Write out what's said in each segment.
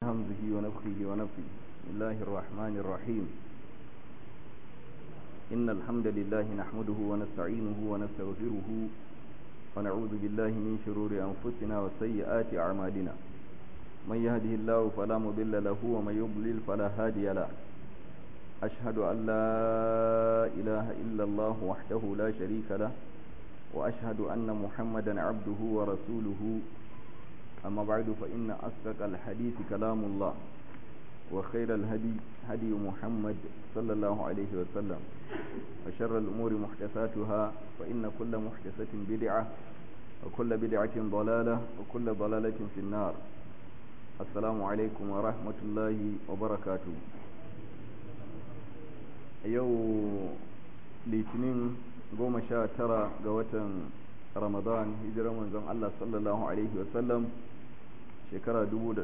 همزه ونفخه ونفخه بسم الله الرحمن الرحيم إن الحمد لله نحمده ونستعينه ونستغفره ونعوذ بالله من شرور أنفسنا وسيئات أعمالنا من يهده الله فلا مضل له ومن يضلل فلا هادي له أشهد أن لا إله إلا الله وحده لا شريك له وأشهد أن محمدا عبده ورسوله أما بعد فإن أصدق الحديث كلام الله وخير الهدي هدي محمد صلى الله عليه وسلم وشر الأمور محدثاتها فإن كل محدثة بدعة وكل بدعة ضلالة وكل ضلالة في النار السلام عليكم ورحمة الله وبركاته yau litinin goma sha tara ga watan ramadan hijirar manzon Allah sallallahu alaihi wasallam shekara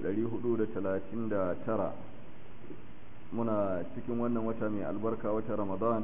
tara muna cikin wannan wata mai albarka wata ramadan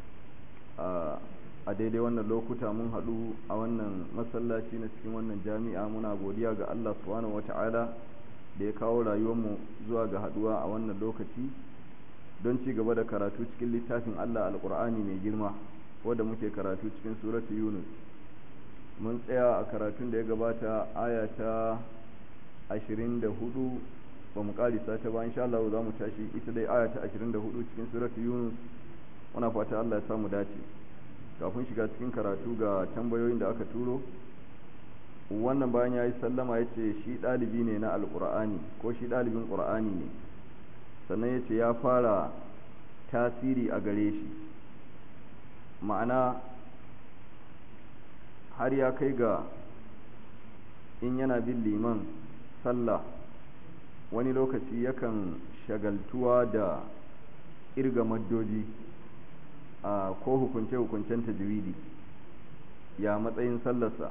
a daidai wannan lokuta mun haɗu a wannan masallaci na cikin wannan jami'a muna godiya ga Allah subhanahu wata'ala da ya kawo rayuwarmu zuwa ga haɗuwa a wannan lokaci don ci gaba da karatu cikin littafin Allah alƙur'ani mai girma wadda muke karatu cikin suratu yunus mun tsaya a karatun da ya gabata aya ta 24 ba mu karisa ta ba insha Allah za mu tashi ita dai aya ta 24 cikin suratu yunus muna fata Allah ya samu dace kafin shiga cikin karatu ga tambayoyin da aka turo wannan bayan ya yi sallama ya ce shi ɗalibi ne na alƙur'ani ko shi ɗalibin ƙur'ani ne sannan ya ce ya fara tasiri a gare shi ma'ana har ya kai ga in yana bin liman sallah wani lokaci yakan shagaltuwa da irga maddoji a ko hukunce-hukuncen tajwidi ya matsayin sallarsa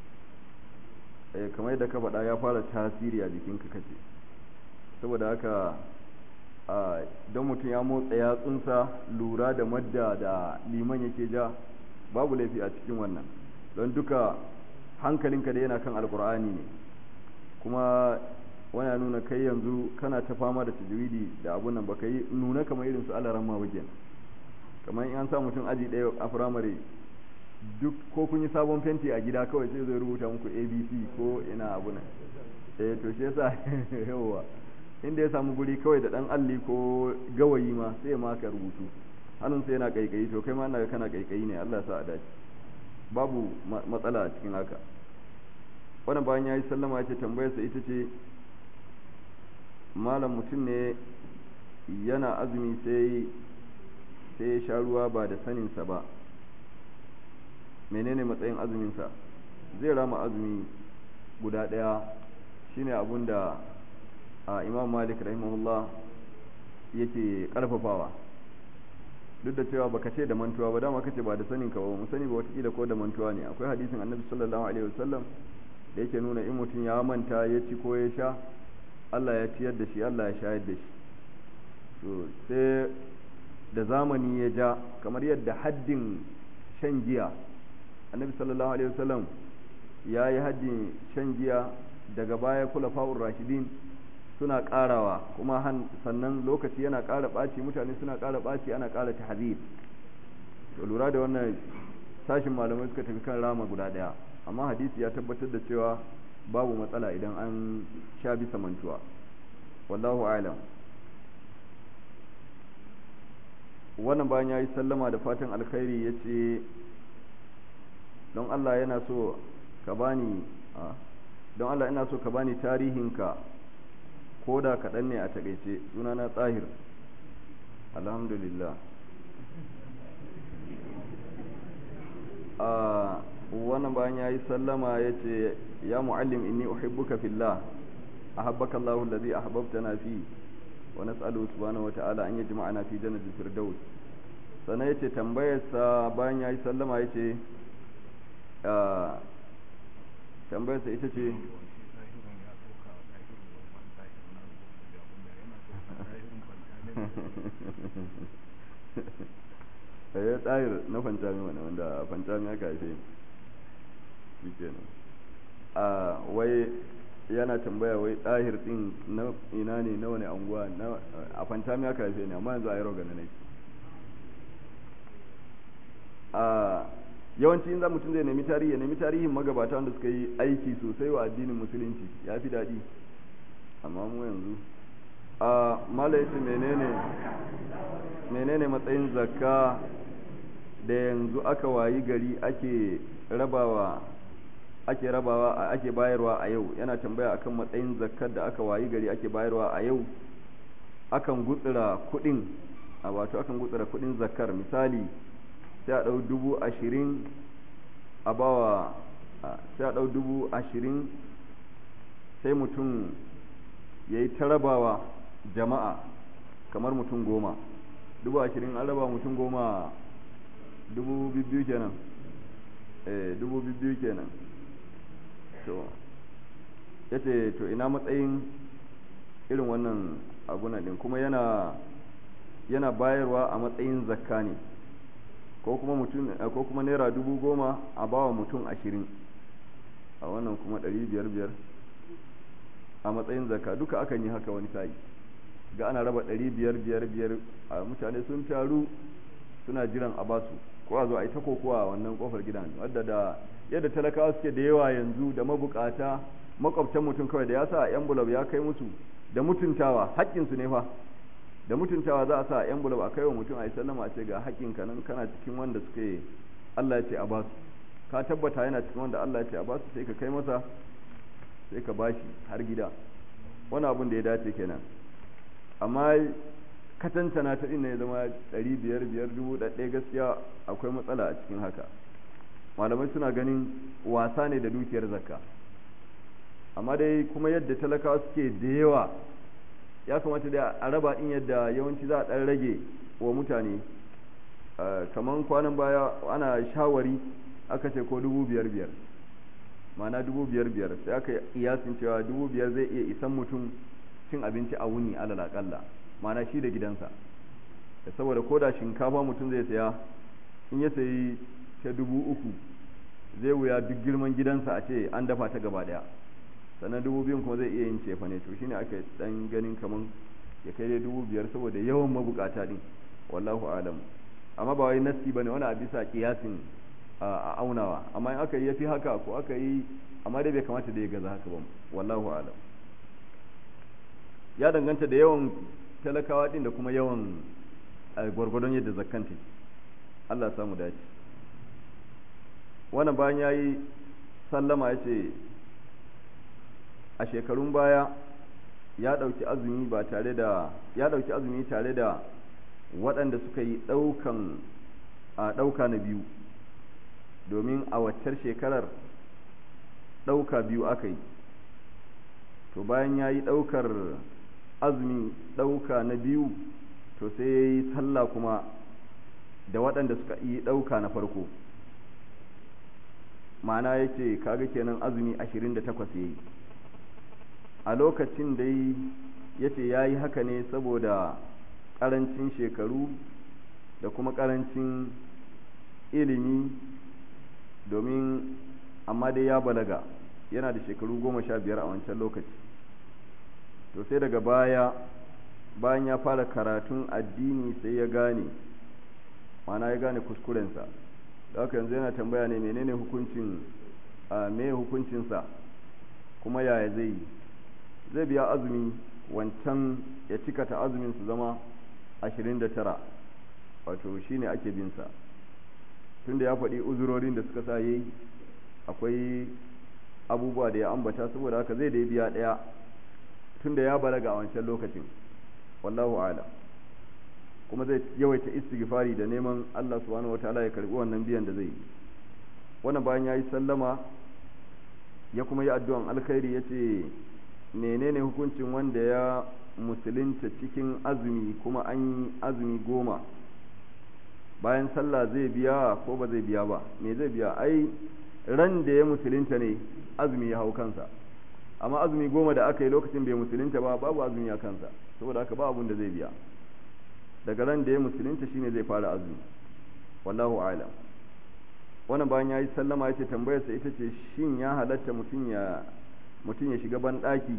kamar da ka faɗa ya fara tasiri a jikinka kace saboda haka don mutum ya motsa yatsunsa lura da madda da liman yake ja babu laifi a cikin wannan don duka hankalinka da yana kan alkur'ani ne kuma wana nuna kai yanzu kana ta fama da tajwidi da abun nan baka yi nuna kamar irin su alaran ma wajen kamar in an sa mutum aji ɗaya a firamare duk ko kun yi sabon fenti a gida kawai sai zai rubuta muku abc ko ina abu nan eh to shi yasa yawa inda ya samu guri kawai da dan alli ko gawayi ma sai ma ka rubutu hannun sai yana kaikayi to kai ma ina kana kaikayi ne Allah sa a dace babu matsala a cikin haka wannan bayan yayi sallama ya ce tambayar sa ita ce malam mutum ne yana azumi sai sai ya sha ruwa ba da sanin sa ba menene matsayin azumin sa zai rama azumi guda daya shine abun da a imam malik rahimahullah yake karfafawa duk da cewa baka ce da mantuwa ba dama kace ba da sanin ka ba mu sani ba watakila ko da mantuwa ne akwai hadisin annabi sallallahu alaihi wasallam da yake nuna in mutum ya manta ya ci ko ya sha Allah ya ciyar da shi Allah ya shayar da shi to sai da zamani ya ja kamar yadda haddin shan giya annabi sallallahu alaihi wasallam ya yi haddin shan giya daga baya kula fa'ur rashidin suna karawa kuma sannan lokaci yana kara ɓaci mutane suna kara ɓaci ana kara tahzir to lura da wannan sashin malamai suka tafi kan rama guda ɗaya amma hadisi ya tabbatar da cewa babu matsala idan an sha bisa mantuwa wallahu alam wannan bayan ya yi sallama da fatan alkhairi ya ce don Allah yana so ka bani don Allah ina so ka bani tarihinka ko da kaɗan ne a taƙaice sunana tsahir alhamdulillah a wannan bayan ya yi sallama ya ce ya mu'allim inni uhibbuka fillah ahabbaka Allahu allazi ahbabtana fi wa nas'alu subhanahu wa ta'ala an yajma'ana fi jannatil firdaus sannan yace tambayarsa bayan ya yi sallama yace tambayarsa ita ce ya tsayir na fantami wani wanda fantami aka haife shi kenan a wai yana tambaya wai ɗahir ɗin na ina ne na wani anguwa a fantami aka haife ne amma yanzu a yi rogana ne a yawanci in za mutum zai nemi tarihi ya nemi tarihin magabata wanda suka yi aiki sosai wa addinin musulunci ya fi daɗi amma mu yanzu a malaiti menene menene matsayin zakka da yanzu aka wayi gari ake rabawa ake rabawa ake bayarwa a yau yana tambaya akan matsayin zakkar da aka wayi gari ake bayarwa a yau akan gutsura kudin a wato akan gutsura kudin zakkar misali sai a dau dubu ashirin a bawa sai a dau dubu ashirin sai mutum ya yi ta rabawa jama'a kamar mutum goma dubu ashirin an raba mutum goma dubu biyu kenan eh dubu biyu kenan to yace to ina matsayin irin wannan abuna din kuma yana yana bayarwa a matsayin zakka ne ko kuma mutum ko kuma naira dubu goma a bawa mutum ashirin a wannan kuma ɗari biyar biyar a matsayin zakka duka akan yi haka wani sa'i ga ana raba ɗari biyar biyar biyar a mutane sun taru suna jiran a basu ko a zo a yi ta kokowa a wannan kofar gidan wadda da yadda talakawa suke da yawa yanzu da mabukata makwabtan mutum kawai da ya sa envelope ya kai musu da mutuntawa haƙƙinsu ne fa da mutuntawa za a sa envelope a kai wa mutum a yi sallama a ce ga haƙƙinka nan kana cikin wanda suke Allah ya ce a basu ka tabbata yana cikin wanda Allah ya ce a basu sai ka kai masa sai ka bashi har gida wani abun da ya dace kenan amma katantana ta ɗin ne zama ɗari biyar biyar dubu ɗaya gaskiya akwai matsala a cikin haka malamai suna ganin wasa ne da dukiyar zakka amma dai kuma yadda talakawa suke da yawa ya kamata da a raba ɗin yadda yawanci za a ɗan rage wa mutane kamar kwanan baya ana shawari aka ce ko dubu biyar biyar ma'ana dubu biyar biyar sai aka iyasin cewa dubu biyar zai iya isan mutum cin abinci a wuni alal akalla ma'ana shi da gidansa saboda ko da shinkafa mutum zai saya in ya sayi ta dubu uku zai wuya duk girman gidansa a ce an dafa ta gaba daya sannan dubu biyun kuma zai iya yin cefa ne to shine aka dan ganin kaman ya kai dai dubu biyar saboda yawan mabukata din wallahu alam amma ba wai nasi bane wani a bisa kiyasin a aunawa amma in aka yi yafi haka ko aka yi amma dai bai kamata da ya gaza haka ba wallahu alam ya danganta da yawan talakawa din da kuma yawan gwargwadon yadda zakkanta Allah samu dace wannan bayan ya yi sallama ya ce a shekarun baya ya ɗauki azumi ba tare da ya ɗauki azumi tare da waɗanda suka yi ɗaukan a ɗauka na biyu domin a waccar shekarar ɗauka biyu aka yi to bayan ya yi ɗaukar azumi ɗauka na biyu to sai ya yi sallah kuma da waɗanda suka yi ɗauka na farko ma'ana ya ce kaga kenan azumi ashirin da takwas ya yi a lokacin da ya ce ya yi haka ne saboda ƙarancin shekaru da kuma ƙarancin ilimi domin amma dai ya balaga yana da shekaru goma sha biyar a wancan lokaci to sai daga baya bayan ya fara karatun addini sai ya gane mana ya gane kuskurensa da haka yanzu yana tambaya ne menene hukuncin a me hukuncinsa kuma yaya zai yi zai biya azumi wancan ya cikata azumin su zama 29 wato shine ake binsa tunda ya faɗi uzurorin da suka sa yayi akwai abubuwa da ya ambata saboda haka zai da biya ɗaya tunda ya balaga a wancan lokacin wallahu a'lam kuma zai yawaita istighfari da neman Allah subhanahu wataala ya karbi wannan biyan da zai yi wannan bayan yayi sallama ya kuma yi addu'an alkhairi yace menene hukuncin wanda ya musulunta cikin azumi kuma an yi azumi goma bayan sallah zai biya ko ba zai biya ba me zai biya ai ran da ya musulunta ne azumi ya hau kansa amma azumi goma da aka yi lokacin bai musulunta ba babu azumi a kansa saboda haka ba abun da zai biya daga ran da ya musulunta shine zai fara azumi wallahu a'lam wannan bayan yayi sallama yace tambayar sa ita ce shin ya halatta mutum ya mutum ya shiga banɗaki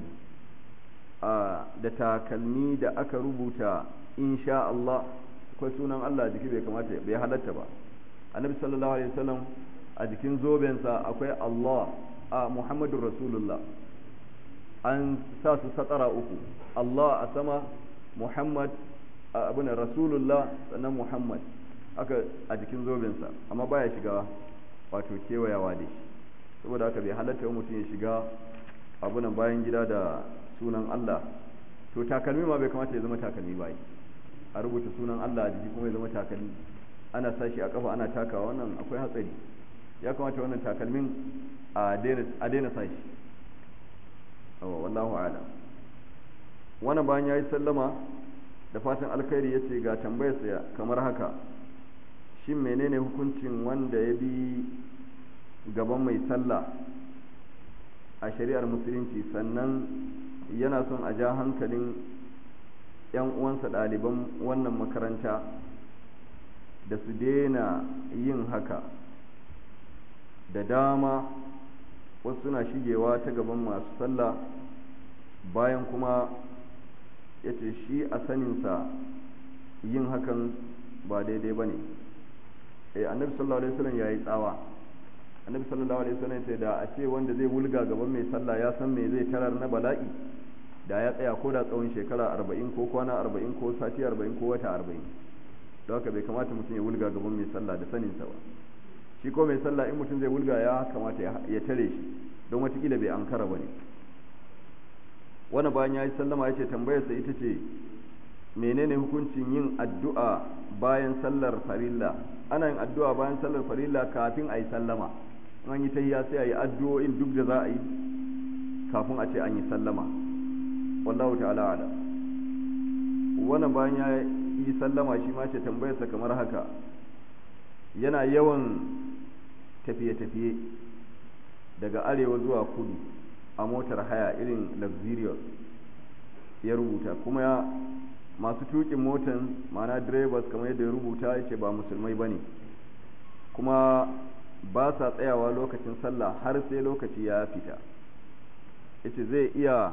da takalmi da aka rubuta insha Allah akwai sunan Allah a jiki bai kamata bai halatta ba annabi sallallahu alaihi wasallam a jikin zobensa akwai Allah a Muhammadur Rasulullah an sa su satara uku Allah a sama Muhammad abin Rasulullah sannan Muhammad aka a jikin zobensa amma baya shiga wato kewayawa da shi saboda haka bai halatta mutum ya shiga abunan bayan gida da sunan Allah to takalmi ma bai kamata ya zama takalmi ba a rubuta sunan Allah a jiki kuma ya zama takalmi ana sashi a kafa ana takawa wannan akwai hatsari ya kamata wannan takalmin a daina sashi wallahu a'lam wannan bayan yayi sallama da fatan alkhairi yace ga tambayarsa kamar haka shin menene hukuncin wanda ya bi gaban mai sallah a shari'ar musulunci sannan yana son a ja hankalin 'yan uwansa ɗaliban wannan makaranta da su daina yin haka da dama wasu suna shigewa ta gaban masu sallah bayan kuma ya ce shi a saninsa yin hakan ba daidai ba ne annabi sallallahu alaihi wasallam ya yi tsawa annabi sallallahu alaihi wasallam sai da a ce wanda zai wulga gaban mai sallah ya san me zai tarar na bala'i da ya tsaya ko da tsawon shekara arba'in ko kwana arba'in ko sati arba'in ko wata arba'in don haka bai kamata mutum ya wulga gaban mai sallah da saninsa ba shi ko mai sallah in mutum zai wulga ya kamata ya tare shi don watakila bai ankara ba ne wani bayan ya yi sallama ya ce tambayarsa ita ce menene hukuncin yin addu'a bayan sallar farilla ana yin addu'a bayan sallar farilla kafin a yi sallama an yi tahiya sai a yi addu'o'in duk da za a yi kafin a ce an yi sallama wallahu ta'ala ala wannan bayan ya yi sallama shi ma ce tambayarsa kamar haka yana yawan tafiye-tafiye daga arewa zuwa kudu a motar haya irin luxurious ya rubuta kuma ya masu tukin motan mana drivers kamar yadda ya rubuta ya ce ba musulmai ba ne kuma ba sa tsayawa lokacin sallah har sai lokaci ya fita ya ce zai iya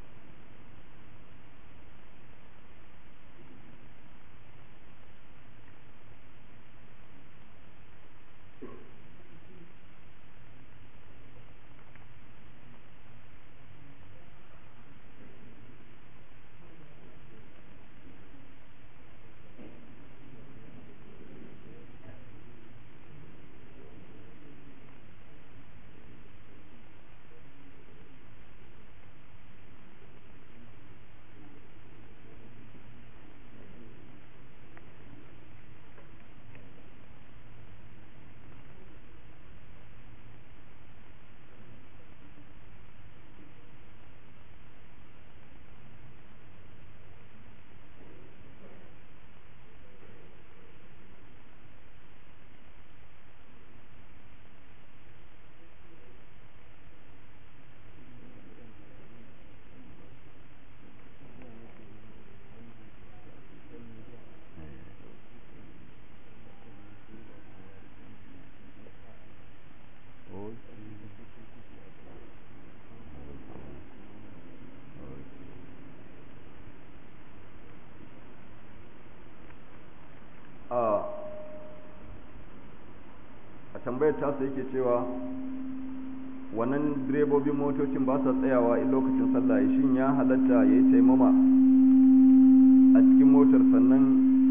tambayar tasa yake cewa wannan direbobin motocin ba sa tsayawa in lokacin sallah shin ya halatta ya yi taimama a cikin motar sannan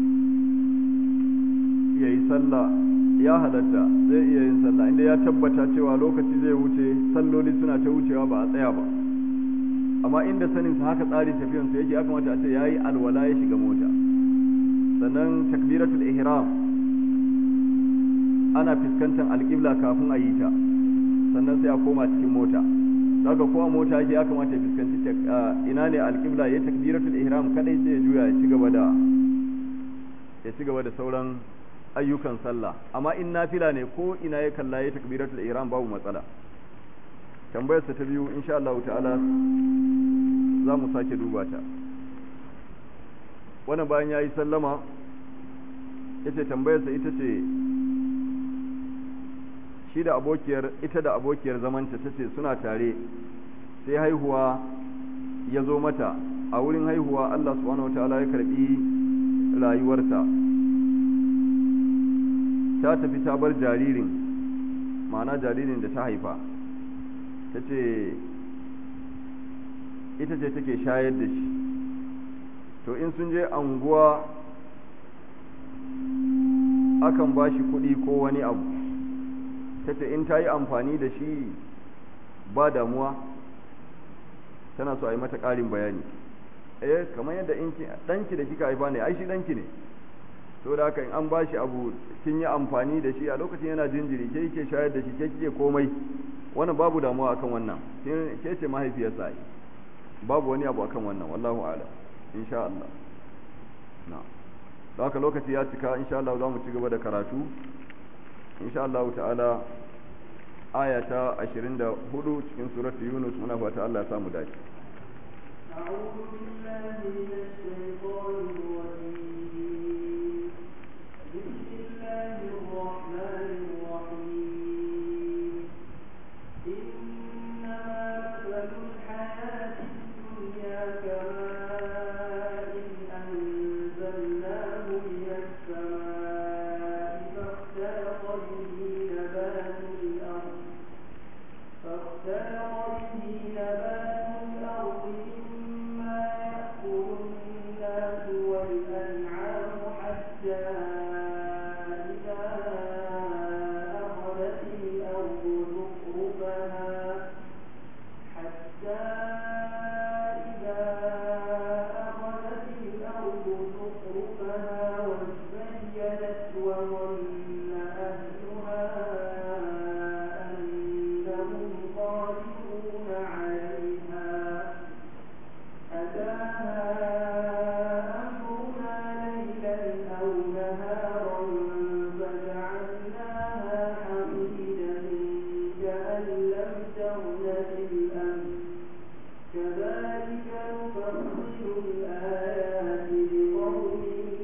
ya yi sallah ya halatta zai iya yin sallah inda ya tabbata cewa lokaci zai wuce salloli suna ta wucewa ba a tsaya ba amma inda sanin sa haka tsarin tafiyansu yake ya kamata a ce ya yi alwala ya shiga mota sannan takbiratul ihram ana fuskantar alƙibla kafin a yi ta sannan sai a koma cikin mota daga ko a mota ya kamata ya fuskanci ina ne alƙibla ya takbiratul ihram kadai sai ya juya ya ci gaba da ya ci gaba da sauran ayyukan sallah amma in nafila ne ko ina ya kalla ya takbiratul ihram babu matsala tambayar sa ta biyu insha Allah ta'ala za mu sake duba ta wannan bayan yayi sallama yace tambayar sa ita ce shi da abokiyar ita da abokiyar zamanta tace suna tare sai haihuwa ya zo mata a wurin haihuwa Allah subhanahu wataala ya karbi rayuwarta ta tafi ta bar jaririn ma'ana jaririn da ta haifa ta ce ita ce take shayar da shi to in sun je anguwa akan ba shi kuɗi ko wani abu ta ce in ta yi amfani da shi ba damuwa tana so a yi mata ƙarin bayani eh kamar yadda in ɗanki da kika haifa ne ai shi ɗanki ne to da haka in an ba shi abu kin yi amfani da shi a lokacin yana jinjiri ke yake shayar da shi ke kike komai wannan babu damuwa akan wannan ke ce mahaifiyarsa ai babu wani abu akan wannan wallahu a'lam insha Allah na da haka lokaci ya cika insha Allah za mu ci gaba da karatu insha Allah ta'ala aya ta 24 cikin suratu Yunus muna fata Allah ya samu dace أعوذ بالله من الشيطان الرجيم بسم الله الرحمن الرحيم إنما مثل الحياة الدنيا كماء أنزلناه من السماء فاختلط به نبات الأرض فاختلط به نبات الأرض مما يأكل الناس والأنعام حتى إذا أخذت الأرض زخرفها حتى إذا أخذت الأرض زخرفها وزينت وظن أهلها أنهم قادرون عليها أتاها أمرنا ليلا أو نهارا فجعلناها حصيدا كأن لم تغن بالأمس كذلك نفصل الآيات لقوم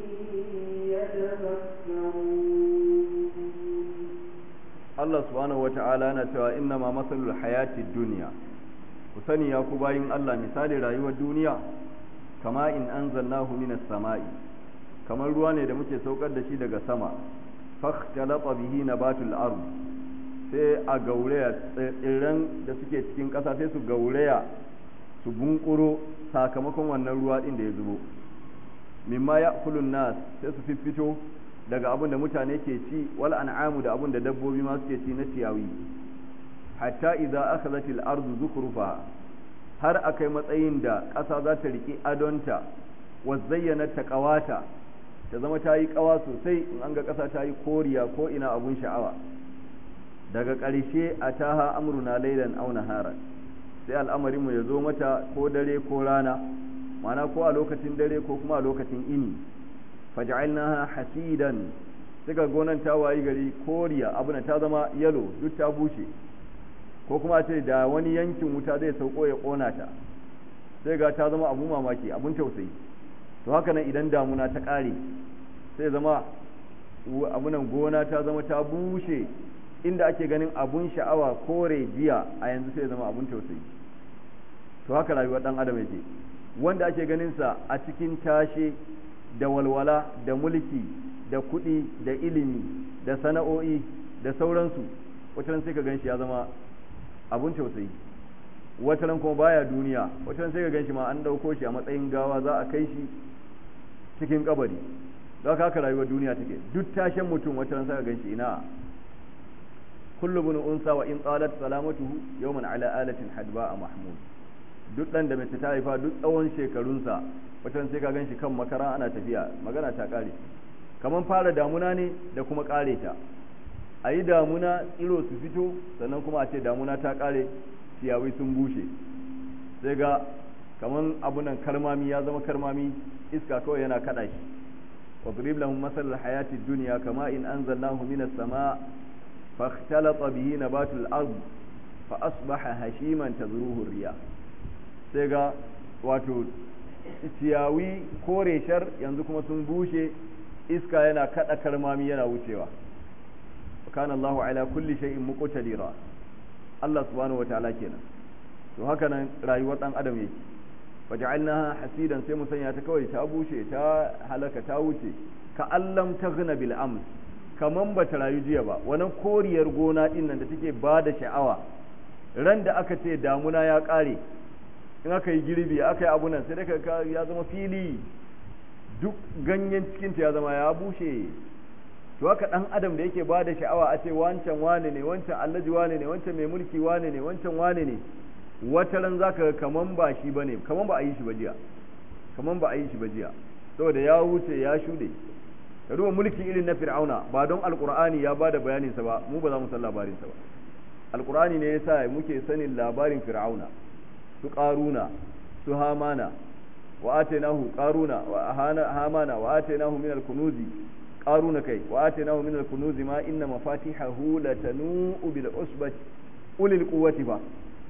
يتفكرون Allah subhanahu wata'ala yana cewa inna ma masalul hayatid dunya ku sani ya ku bayin Allah misali rayuwar duniya kama in anzalnahu minas sama'i kamar ruwa ne da muke saukar da shi daga sama fakhtalata bihi nabatul ard sai a gauraya tsirran da suke cikin ƙasa sai su gauraya su bunkuro sakamakon wannan ruwa din da ya zubo mimma ya'kulun nas sai su fiffito daga abin da mutane ke ci wal an'amu da abin da dabbobi ma suke ci na ciyawi hatta idza akhadhat al ardu zukrufa har akai matsayin da ƙasa za ta riki adonta wa zayyana ta ƙawata ta zama ta yi ƙawa sosai in an ga ƙasa ta yi koriya ko ina abun sha'awa daga ƙarshe a taha amruna lailan aw naharan sai al'amarinmu ya zo mata ko dare ko rana ma'ana ko a lokacin dare ko kuma a lokacin ini faj'alnaha hasidan suka gonan ta wayi gari koriya abuna ta zama yalo duk ta bushe ko kuma ce da wani yankin wuta zai sauko ya kona ta sai ga ta zama abun mamaki abun tausayi to haka nan idan damuna ta kare sai zama abunan gona ta zama ta bushe inda ake ganin abun sha'awa kore jiya a yanzu sai zama abun tausayi to haka rayuwar dan adam yake wanda ake ganin sa a cikin tashe da walwala da mulki da kuɗi da ilimi da sana'o'i da sauransu wataran sai ka gan shi ya zama abun tausayi wataran kuma baya duniya wataran sai ka gan shi ma an ɗauko shi a matsayin gawa za a kai shi cikin kabari za ka haka rayuwar duniya take duk tashen mutum wataran sai ka gan shi ina kullu bin unsa wa in qalat salamatuhu yawman ala alatin hadba mahmud duk dan da mace ta haifa duk tsawon shekarunsa watan sai ka gan shi kan makara ana tafiya magana ta kare kamar fara damuna ne da kuma kare ta a yi damuna tsiro su fito sannan kuma a ce damuna ta kare ciyawi sun bushe sai ga kamar abunan karmami ya zama karmami iska kawai yana kada shi واضرب لهم مثل الحياة الدنيا كما إن أنزلناه من السماء فاختلط به نبات الأرض فأصبح هشيما تذروه الرياح سيغا واتو ciyawi kore shar yanzu kuma sun bushe iska yana kada karmami yana wucewa kana Allahu ala kulli shay'in muqtadira Allah subhanahu wataala kenan to haka nan rayuwar dan adam yake faj'alnaha hasidan sai mu sanya ta kawai ta bushe ta halaka ta wuce ka allam taghna bil ams kaman bata rayu jiya ba wannan koriyar gona din nan da take bada sha'awa ran da aka ce damuna ya kare in aka yi girbi aka yi abunan sai daga ya zama fili duk ganyen cikinta ya zama ya bushe to haka dan adam da yake ba da sha'awa a ce wancan wane ne wancan allaji wane ne wancan mai mulki wane ne wancan wane ne wata ran zaka ga kaman ba shi bane kaman ba a yi shi ba jiya kaman ba a yi shi ba jiya saboda ya wuce ya shude ka duba mulki irin na fir'auna ba don alqur'ani ya bada bayanin sa ba mu ba za mu san labarin sa ba alqur'ani ne yasa muke sanin labarin fir'auna su qaruna su hamana wa atainahu qaruna wa hamana wa atainahu min al-kunuzi qaruna kai wa atainahu min al-kunuzi ma inna mafatihahu latanu bil usbati ulil quwwati ba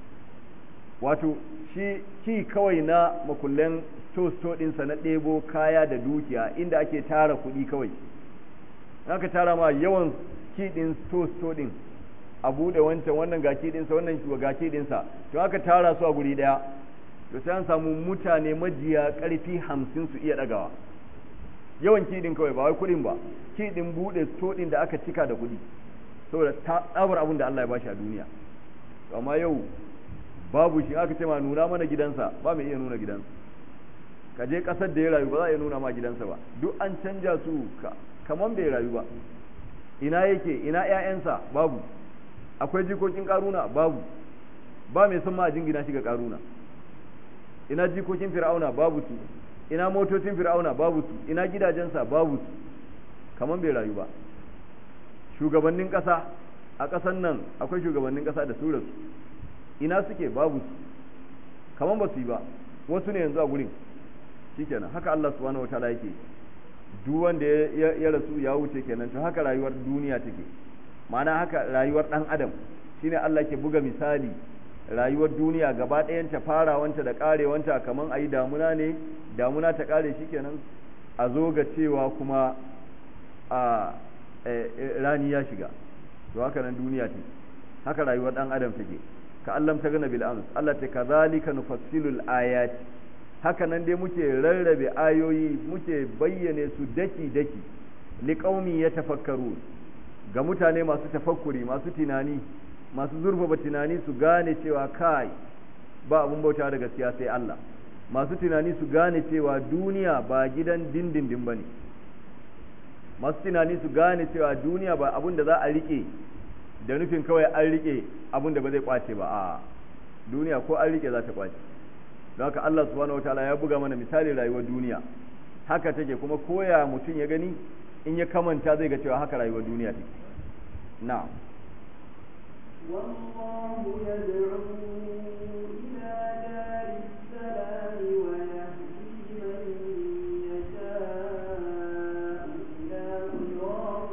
wato shi ki kawai na makullen sto ɗinsa na ɗebo kaya da dukiya inda ake tara kuɗi kawai aka tara ma yawan ki ɗin sto ɗin a buɗe wancan wannan ga ki ɗinsa wannan ga ki ɗinsa to aka tara su a guri ɗaya to sai an samu mutane majiya ƙarfi hamsin su iya ɗagawa yawan ki ɗin kawai ba wai kuɗin ba ki ɗin buɗe sto ɗin da aka cika da kuɗi saboda tsabar abin da Allah ya bashi a duniya amma yau babu shi aka ce ma nuna mana gidansa ba mai iya nuna gidansa ka je kasar da ya rayu ba za a iya nuna ma gidansa ba duk an canja su kaman bai rayu ba ina yake ina ƴaƴansa babu akwai jikokin karuna babu ba mai son ma a jingina shi ga karuna ina jikokin fir'auna babu su ina motocin fir'auna babu su ina gidajensa babu su kaman bai rayu ba shugabannin ƙasa a ƙasan nan akwai shugabannin ƙasa da su rasu ina suke babu su kaman ba su yi ba wasu ne yanzu a gurin shikenan haka Allah subhanahu wataala yake duk wanda ya rasu ya wuce kenan to haka rayuwar duniya take ma'ana haka rayuwar dan adam shine Allah ke buga misali rayuwar duniya gaba ɗayanta farawanta da karewanta kaman ayi damuna ne damuna ta kare shikenan a zo ga cewa kuma a rani ya shiga to haka nan duniya take haka rayuwar dan adam take ka allam ta gana bil ams Allah ta kazalika nufassilul ayati haka nan dai muke rarrabe ayoyi muke bayyane su daki daki liqaumi yatafakkaru ga mutane masu tafakkuri masu tunani masu zurfafa tunani su gane cewa kai ba abun bauta da gaskiya sai Allah masu tunani su gane cewa duniya ba gidan dindindin bane masu tunani su gane cewa duniya ba abun da za a rike da nufin kawai an rike abin da ba zai kwace ba a duniya ko an rike za ta kwace don haka Allah subhanahu wataala ya buga mana misali rayuwar duniya haka take kuma koya mutum ya gani in ya kamanta zai ga cewa haka rayuwar duniya take na'am والله يدعو إلى دار السلام ويهدي من يشاء إلى صراط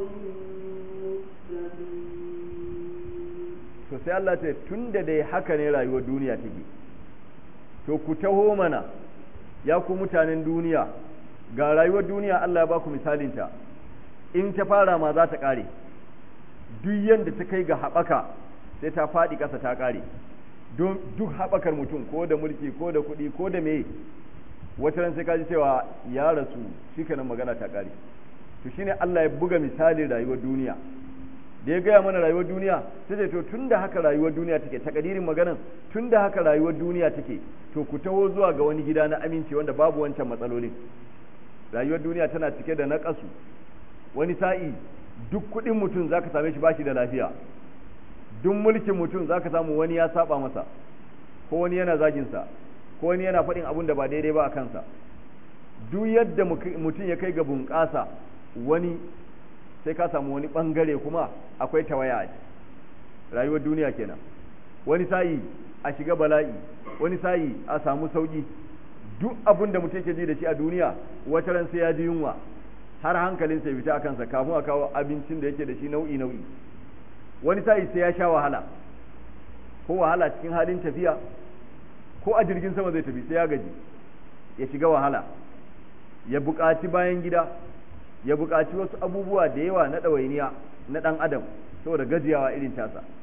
مستقيم to sai Allah ce tun da dai haka ne rayuwar duniya take to ku taho mana ya ku mutanen duniya ga rayuwar duniya Allah ya ba ku misalinta in ta fara ma za ta ƙare duk yadda ta kai ga haɓaka sai ta faɗi ƙasa ta ƙare don duk haɓakar mutum ko da mulki ko da kuɗi ko da me wata ran sai ka ji cewa ya rasu shi magana ta ƙare to shine Allah ya buga misalin rayuwar duniya da ya gaya mana rayuwar duniya sai ce to tun da haka rayuwar duniya take takadirin maganan tun da haka rayuwar duniya take to ku taho zuwa ga wani gida na aminci wanda babu wancan matsalolin rayuwar duniya tana cike da naƙasu wani sa'i duk kuɗin mutum zaka same shi bashi da lafiya duk mulkin mutum zaka samu wani ya saba masa ko wani yana zagin sa ko wani yana faɗin abun da ba daidai ba a kansa duk yadda mutum ya kai ga bunƙasa wani sai ka samu wani bangare kuma akwai tawaya a rayuwar duniya kenan wani sa'i a shiga bala'i wani sa'i a samu sauki duk abin da mutum yake ji da shi a duniya wata ran sai ya ji yunwa har hankalin sai fita kansa kafin a kawo abincin da yake da shi nau'i nau'i wani sa'i sai ya sha wahala ko wahala cikin halin tafiya ko a jirgin sama zai tafi sai ya gaji ya shiga wahala ya buƙaci bayan gida ya buƙaci wasu abubuwa da yawa na ɗawainiya na ɗan adam saboda gajiyawa irin tasa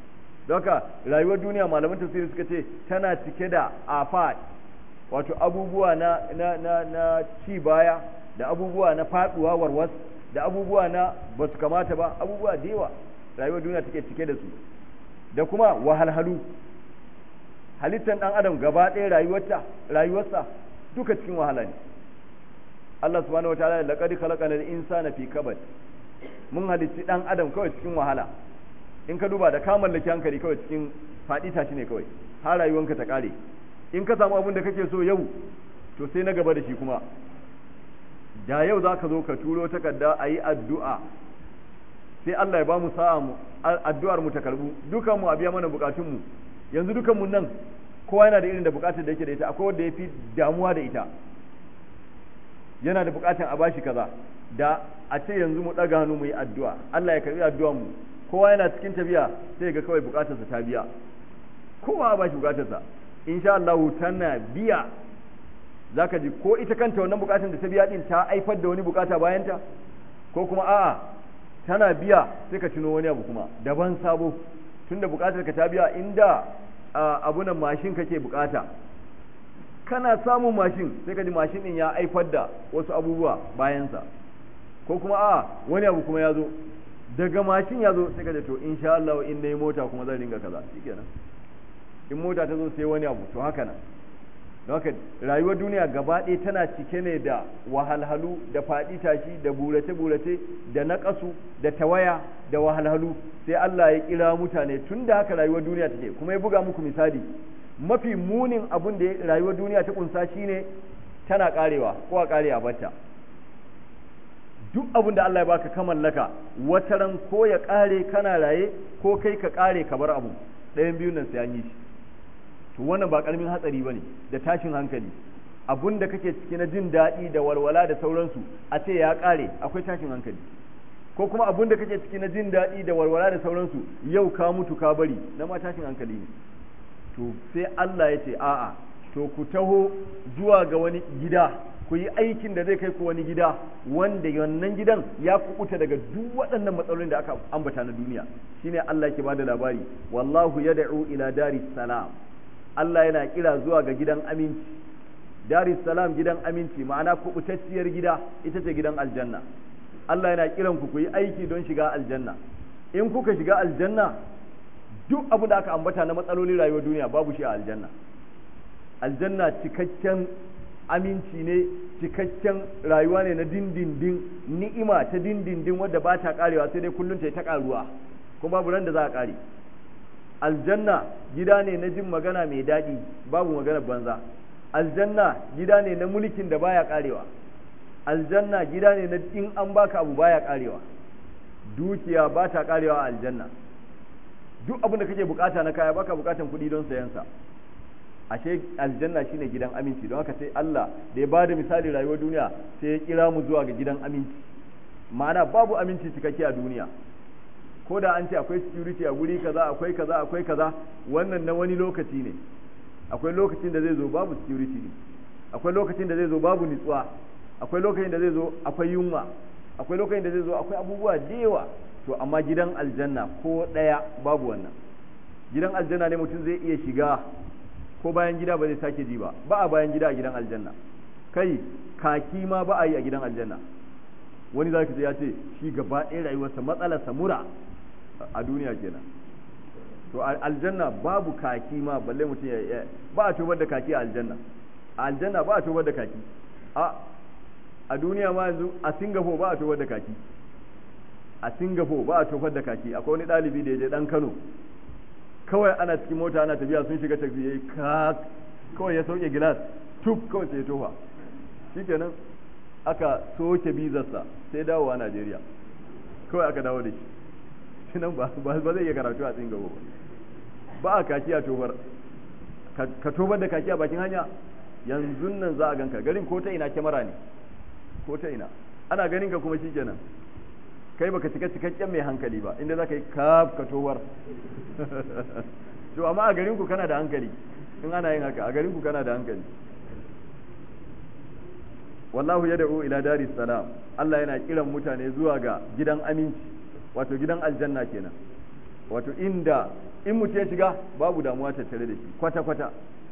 don haka rayuwar duniya malaman tafsiri suka ce tana cike da afat wato abubuwa na na na na ci baya da abubuwa na faduwa warwas da abubuwa na ba su kamata ba abubuwa da yawa rayuwar duniya take cike da su da kuma wahalhalu halittar dan adam gaba ɗaya rayuwarta rayuwarsa duka cikin wahala ne Allah subhanahu wataala laqad khalaqana al-insana fi kabad mun halicci dan adam kawai cikin wahala in ka duba da ka mallaki hankali kawai cikin faɗi tashi ne kawai har rayuwanka ta kare in ka samu abin da kake so yau to sai na gaba da shi kuma da yau za ka zo ka turo takarda a yi addu'a sai Allah ya ba mu sa'a mu addu'ar mu ta karbu dukan mu a biya mana bukatun mu yanzu dukan mu nan kowa yana da irin da bukatar da yake da ita akwai wanda ya fi damuwa da ita yana da bukatar a bashi kaza da a ce yanzu mu ɗaga hannu mu yi addu'a Allah ya karbi addu'ar mu kowa yana cikin tafiya sai ga kawai bukatarsa ta biya kowa ba shi bukatarsa insha Allah tana biya zaka ji ko ita kanta wannan bukatar da ta biya din ta haifar da wani bukata bayan ta ko kuma a'a tana biya sai ka tuno wani abu kuma daban sabo tunda bukatar ka ta biya inda abunan mashin kake bukata kana samun mashin sai ka ji mashin din ya haifar da wasu abubuwa bayansa ko kuma a'a wani abu kuma ya zo daga mashin ya zo sai ka ce to insha Allah in nayi mota kuma zan ringa kaza shikenan in mota ta zo sai wani abu to haka nan don haka rayuwar duniya gaba ɗaya tana cike ne da wahalhalu da faɗi tashi da burace-burace da naƙasu da tawaya da wahalhalu sai Allah ya kira mutane tun da haka rayuwar duniya take kuma ya buga muku misali mafi munin abun da rayuwar duniya ta kunsa shine tana karewa ko a kare a batta duk abin da Allah ya baka ka mallaka wataran ko ya kare kana raye ko kai ka kare ka bar abu ɗayan biyun nan sai an yi shi to wannan ba karamin hatsari bane da tashin hankali abun da kake ciki na jin daɗi da walwala da sauransu a ce ya kare akwai tashin hankali ko kuma abun da kake ciki na jin daɗi da walwala da sauransu yau ka mutu ka bari na ma tashin hankali ne to sai Allah ya ce a'a to ku taho zuwa ga wani gida ku yi aikin da zai kai ku wani gida wanda wannan gidan ya kubuta daga duk waɗannan matsalolin da aka ambata na duniya shine Allah ke bada labari wallahu yad'u ila daris salam Allah yana kira zuwa ga gidan aminci daris salam gidan aminci ma'ana kubutacciyar gida ita ce gidan aljanna Allah yana kiran ku ku yi aiki don shiga aljanna in kuka shiga aljanna duk abu da aka ambata na matsalolin rayuwar duniya babu shi a aljanna aljanna cikakken aminci ne cikakken rayuwa ne na dindindin ni'ima ta dindindin wadda ba ta karewa sai dai kullum ta yi ta karuwa kuma babu ran da za a kare aljanna gida ne na jin magana mai daɗi babu magana banza aljanna gida ne na mulkin da baya karewa aljanna gida ne na in an baka abu baya karewa dukiya ba ta karewa a aljanna duk abin da kake bukata na kaya baka bukatan kuɗi don sayan sa ashe aljanna shine gidan aminci don haka sai Allah da ya bada misali rayuwar duniya sai ya kira mu zuwa ga gidan aminci ma'ana babu aminci cikakke a duniya ko da an ce akwai security a guri kaza akwai kaza akwai kaza wannan na wani lokaci ne akwai lokacin da zai zo babu security ne akwai lokacin da zai zo babu nitsuwa akwai lokacin da zai zo akwai yunwa akwai lokacin da zai zo akwai abubuwa da yawa to amma gidan aljanna ko ɗaya babu wannan gidan aljanna ne mutum zai iya shiga ko bayan gida ba zai sake ji ba ba a bayan gida a gidan aljanna kai kaki ma ba a yi a gidan aljanna wani za ya ce shi gaba ɗaya rayuwarsa matsalarsa mura a duniya kenan to aljanna babu kaki ma balle mutum ya ba a tobar da kaki a aljanna a aljanna ba a tobar da kaki a a duniya ma yanzu a singapore ba a tobar da kaki a singapore ba a tofar da kaki akwai wani ɗalibi da ya je ɗan kano kawai ana cikin mota ana tafiya sun shiga tafi ya yi kawai ya sauke gilas tuk kawai sai ya tofa shikenan aka soke bizarsa sai dawowa najeriya kawai aka dawo da shi shi nan ba zai iya karatu a singapore ba a kaki a tofar ka tofar da kaki a bakin hanya yanzu nan za a ganka garin ko ta ina kyamara ne ko ta ina ana ganin ka kuma shikenan kai baka cika cikakken mai hankali ba inda za ka yi kaf ka towar to amma a garinku kana da hankali in ana yin haka a garinku kana da hankali wallahu ya da'u ila daris salam Allah yana kiran mutane zuwa ga gidan aminci wato gidan aljanna kenan wato inda in mutum ya shiga babu damuwa tattare da shi kwata kwata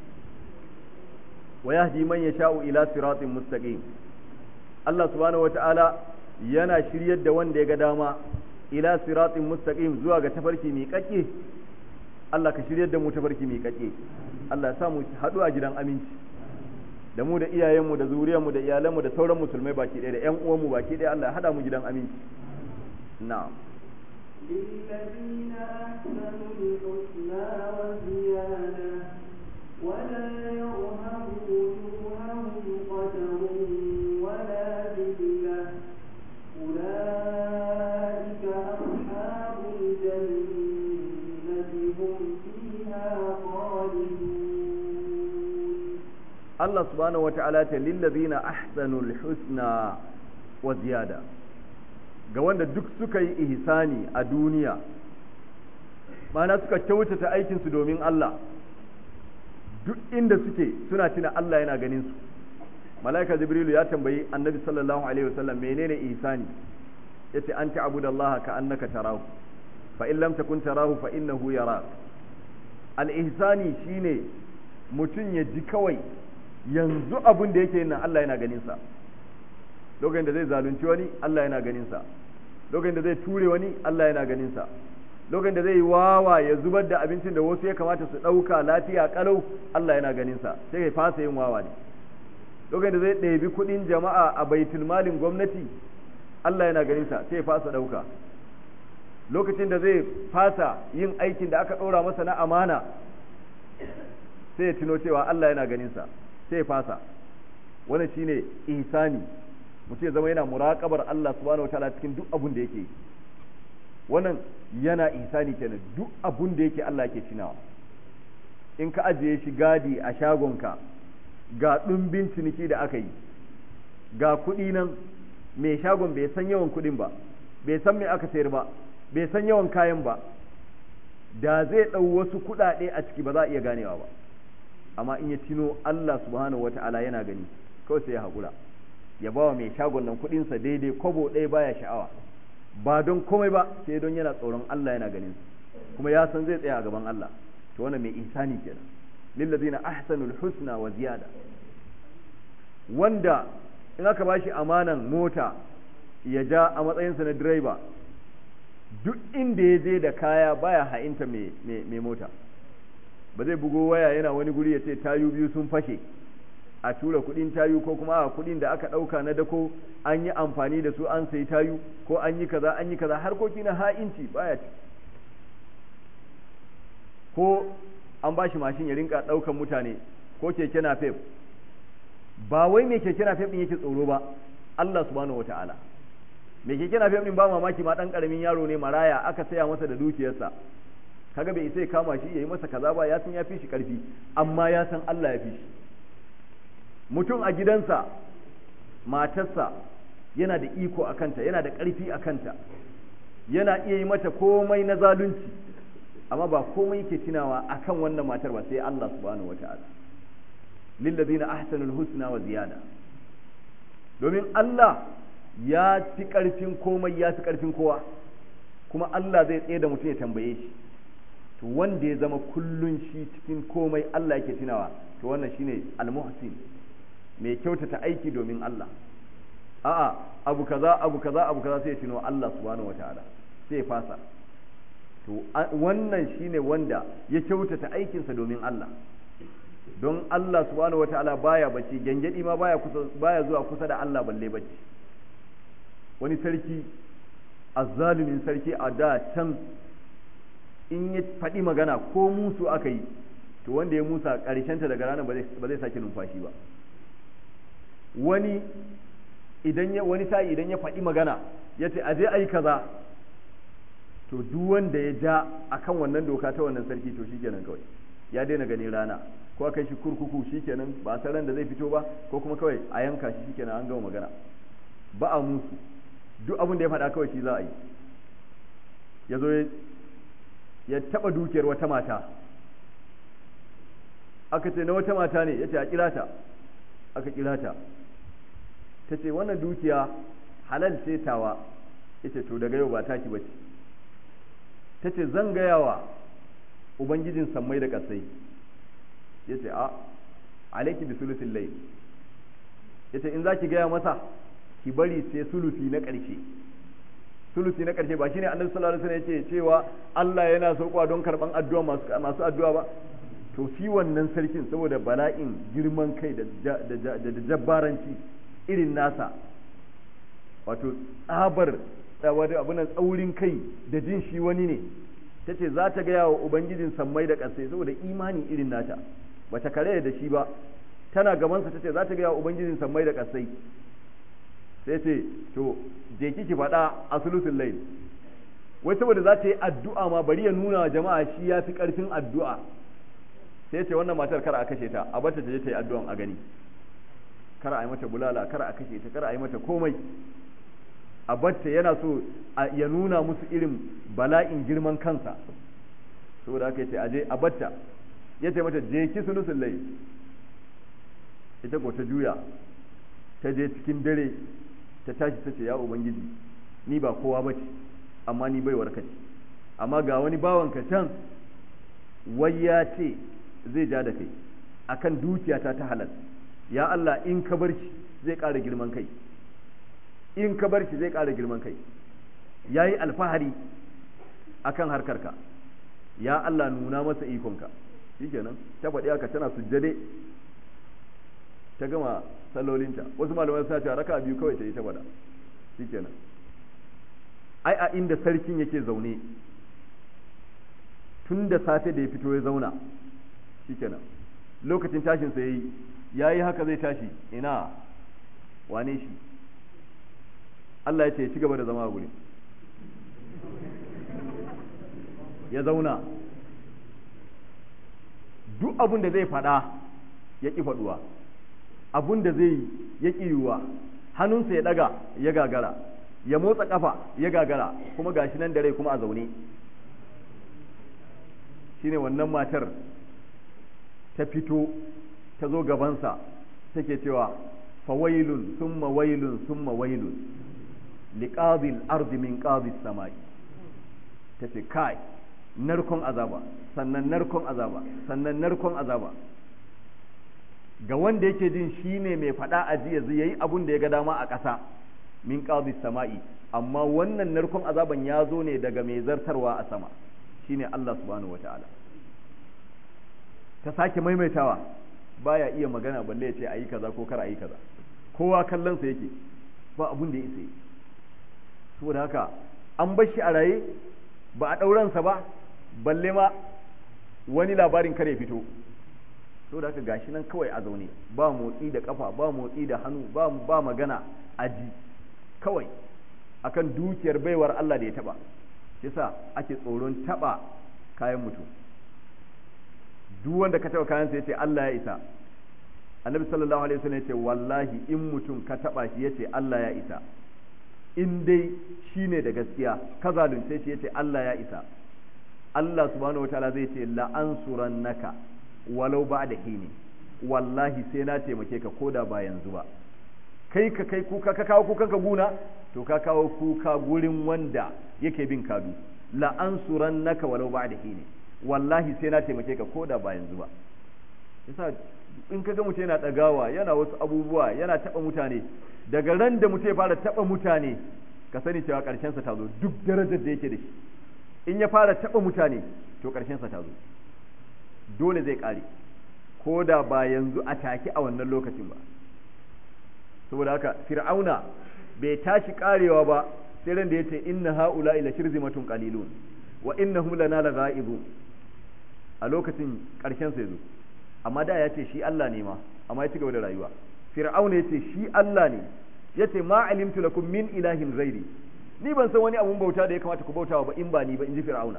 wa yahdi man yasha'u ila siratin mustaqim Allah subhanahu wata'ala yana shiryar da wanda ya ga dama ila siratin mustaqim zuwa ga tafarki mai kakke Allah ka shiryar da mu tafarki mai kakke Allah ya sa mu haɗu a gidan aminci da mu da iyayenmu da zuriyarmu da iyalanmu da sauran musulmai baki ɗaya da ƴan uwanmu baki ɗaya Allah ya haɗa mu gidan aminci na'am للذين أحسنوا الحسنى وزيادة ولا يرهب وجوههم قتر ولا ذلة أولئك أصحاب الجنة هم فيها خالدون Allah subhanahu wa ta'ala ta lillazina ahsanul husna wa ziyada ga wanda duk suka yi ihsani a duniya mana suka kyautata aikinsu domin Allah duk inda suke suna tuna Allah yana ganin su malaika jibrilu ya tambayi annabi sallallahu alaihi wasallam menene ihsani yace an ta'budallaha ka annaka tarahu fa in lam takun tarahu fa innahu yarak al ihsani shine mutum ya ji kawai yanzu abin da yake nan Allah yana ganin sa lokacin da zai zalunci wani Allah yana ganin sa lokacin da zai ture wani Allah yana ganin sa lokacin da zai wawa ya zubar da abincin da wasu ya kamata su ɗauka lafiya kalau Allah yana ganin sa sai ya fasa yin wawa ne lokacin da zai ɗebi kuɗin jama'a a baitul malin gwamnati Allah yana ganin sa sai ya fasa ɗauka lokacin da zai fasa yin aikin da aka ɗora masa na amana sai ya tuno cewa Allah yana ganin sa sai ya fasa wannan shine ihsani mutum ya zama yana muraƙabar Allah subhanahu wataala cikin duk abun da yake yi wannan yana ihsani kenan duk abun da yake Allah yake tunawa in ka ajiye shi gadi a shagonka ga ɗumbin ciniki da aka yi ga kuɗi nan mai shagon bai san yawan kuɗin ba bai san me aka sayar ba bai san yawan kayan ba da zai ɗau wasu kuɗaɗe a ciki ba za a iya ganewa ba amma in ya tino Allah subhanahu wata'ala yana gani kawai sai ya haƙura ya bawa mai shagon nan kuɗinsa daidai kwabo ɗaya baya sha'awa ba don komai ba sai don yana tsoron Allah yana ganin kuma ya san zai tsaya a gaban Allah to wannan mai ihsani kenan lillazina ahsanul husna wa ziyada wanda in aka bashi amanan mota ya ja a matsayinsa na direba duk inda ya je da kaya baya ha'inta mai mota ba zai bugo waya yana wani guri ya ce tayu biyu sun fashe a tura kudin tayu ko kuma a kudin da aka dauka na dako an yi amfani da su an sayi tayu ko an yi kaza an yi kaza harkoki na ha'inci baya ci ko an ba shi mashin ya rinka daukan mutane ko keke napep ba wai mai keke napep din yake tsoro ba Allah subhanahu wataala mai keke napep din ba mamaki ma dan karamin yaro ne maraya aka saya masa da dukiyarsa kaga bai isa ya kama shi yayi masa kaza ba ya san ya fi shi karfi amma ya san Allah ya fi shi mutum a gidansa matarsa yana da iko a kanta yana da ƙarfi a kanta yana iya yi mata komai na zalunci amma ba komai yake tunawa akan wannan matar ba sai Allah subhanahu wata'ala lillazina ahsanul husna wa ziyada domin Allah ya fi ƙarfin komai ya fi ƙarfin kowa kuma Allah zai tsaye da mutum ya tambaye shi to wanda ya zama kullun shi cikin komai Allah yake tunawa to wannan shine al-muhsin mai kyautata aiki domin Allah a'a abu kaza abu kaza abu kaza sai ya tuno Allah subhanahu wataala sai ya fasa to wannan shine wanda ya kyautata aikinsa domin Allah don Allah subhanahu wataala baya bacci gengedi ma baya kusa baya zuwa kusa da Allah balle bacci wani sarki azzalumin sarki a da can in ya faɗi magana ko musu aka yi to wanda ya musa ƙarshenta daga ranar ba zai sake numfashi ba wani idan ya wani sa'i idan ya faɗi magana ya ce aje ai kaza to duk wanda ya ja akan wannan doka ta wannan sarki to shikenan kawai ya daina ganin rana ko aka shi kurkuku shikenan ba a san ran da zai fito ba ko kuma kawai a yanka shi shikenan an gama magana ba a musu duk abin da ya faɗa kawai shi za a yi ya zo ya taɓa dukiyar wata mata aka ce na wata mata ne ya ce a kira ta aka kira ta ta ce wannan dukiya halal ce tawa ya ce to daga yau ba taki ba ce ta ce zan gayawa ubangijin sammai da kasai yace a alayki bi sulusil layl yace in zaki gaya masa ki bari sai sulusi na ƙarshe sulusi na ƙarshe ba shine annabi sallallahu alaihi wasallam yace cewa Allah yana sauƙwa don karban addu'a masu masu addu'a ba to shi wannan sarkin saboda bala'in girman kai da da jabbaranci irin nasa wato tsabar abunan tsaurin kai da jin shi wani ne ta ce za ta gaya wa ubangijin sammai da ƙasai saboda imani irin nata ba ta kare da shi ba tana gabansa ta ce za ta gaya wa ubangijin sammai da ƙasai sai ce to je ki faɗa a sulusun lail wai saboda za ta yi addu'a ma bari ya nuna wa jama'a shi ya fi ƙarfin addu'a sai ce wannan matar kar a kashe ta a bata ta je ta yi addu'an a gani kar a yi mata bulala kar a kashe ta kar a yi mata komai a batta yana so ya nuna musu irin bala'in girman kansa saboda haka yace aje a batta ya ce mata je ki sulusul lai ita ko ta juya ta je cikin dare ta tashi ta ce ya ubangiji ni ba kowa bace amma ni baiwar ka ce amma ga wani bawan ka can wai ya ce zai ja da kai akan dukiyata ta halal ya Allah in ka bar shi zai ƙara girman kai in ka bar shi zai ƙara girman kai ya yi alfahari a kan harkarka ya Allah nuna masa ikonka shi kenan ta faɗi haka tana sujjade ta gama sallolinta wasu malamai suna cewa raka biyu kawai ta yi ta faɗa shi kenan ai a inda sarkin yake zaune tun da safe da ya fito ya zauna shi kenan lokacin tashinsa ya yi ya yi haka zai tashi ina wane shi Allah ya ce ci gaba da zama a guri ya zauna duk abin da zai faɗa ya ƙi faɗuwa abin da zai ya ƙi yiwuwa hannunsa ya ɗaga ya gagara ya motsa ƙafa ya gagara kuma gashi nan da rai kuma a zaune shine wannan matar ta fito ta zo gabansa take cewa fawailun summa wailun summa wailun liqadil ardi min qadis samai tace kai narkon azaba sannan narkon azaba sannan narkon azaba ga wanda yake jin shine mai fada a jiya zai yayi abun da ya ga dama a ƙasa min qadis samai amma wannan narkon azaban ya zo ne daga mai zartarwa a sama shine Allah subhanahu wataala ta sake maimaitawa baya iya magana balle ya ce ayi kaza ko kar ayi kaza kowa kallon sa yake ba abun da ya isa yi saboda haka an bar shi a raye ba a ɗauransa ba balle ma wani labarin kare fito saboda haka gashi nan kawai a zaune ba motsi da kafa ba motsi da hannu ba ba magana aji kawai akan dukiyar baiwar Allah da ya taba yasa ake tsoron taba kayan mutum duk wanda ka taba kayan sa yace Allah ya isa annabi sallallahu alaihi wasallam yace wallahi in mutum ka taba shi yace Allah ya isa in dai shi ne da gaskiya ka zalunce shi yace Allah ya isa Allah subhanahu wataala zai ce la'ansuran naka walau ba da hini wallahi sai na taimake ka koda ba yanzu ba kai ka kai kuka ka kawo kukan ka guna to ka kawo kuka gurin wanda yake bin kadu la'ansuran naka walau ba da hini wallahi sai na taimake ka koda ba yanzu ba yasa in ka ga mutum yana ɗagawa yana wasu abubuwa yana taɓa mutane daga ran da mutum ya fara taɓa mutane ka sani cewa ƙarshensa ta zo duk darajar da yake da shi in ya fara taɓa mutane to ƙarshensa ta zo dole zai ƙare ko da ba yanzu a take a wannan lokacin ba saboda haka fir'auna bai tashi ƙarewa ba sai ran da ya ce inna ha'ula ila shirzimatun qalilun wa innahum lana laghaibun a lokacin ƙarshensa ya zo amma da ya ce shi Allah ne ma amma ya ci gaba da rayuwa fir'auna ya ce shi Allah ne ya ce ma alimtu lakum min ilahin ghairi ni ban san wani abun bauta da ya kamata ku bautawa ba in ba ni ba in ji fir'auna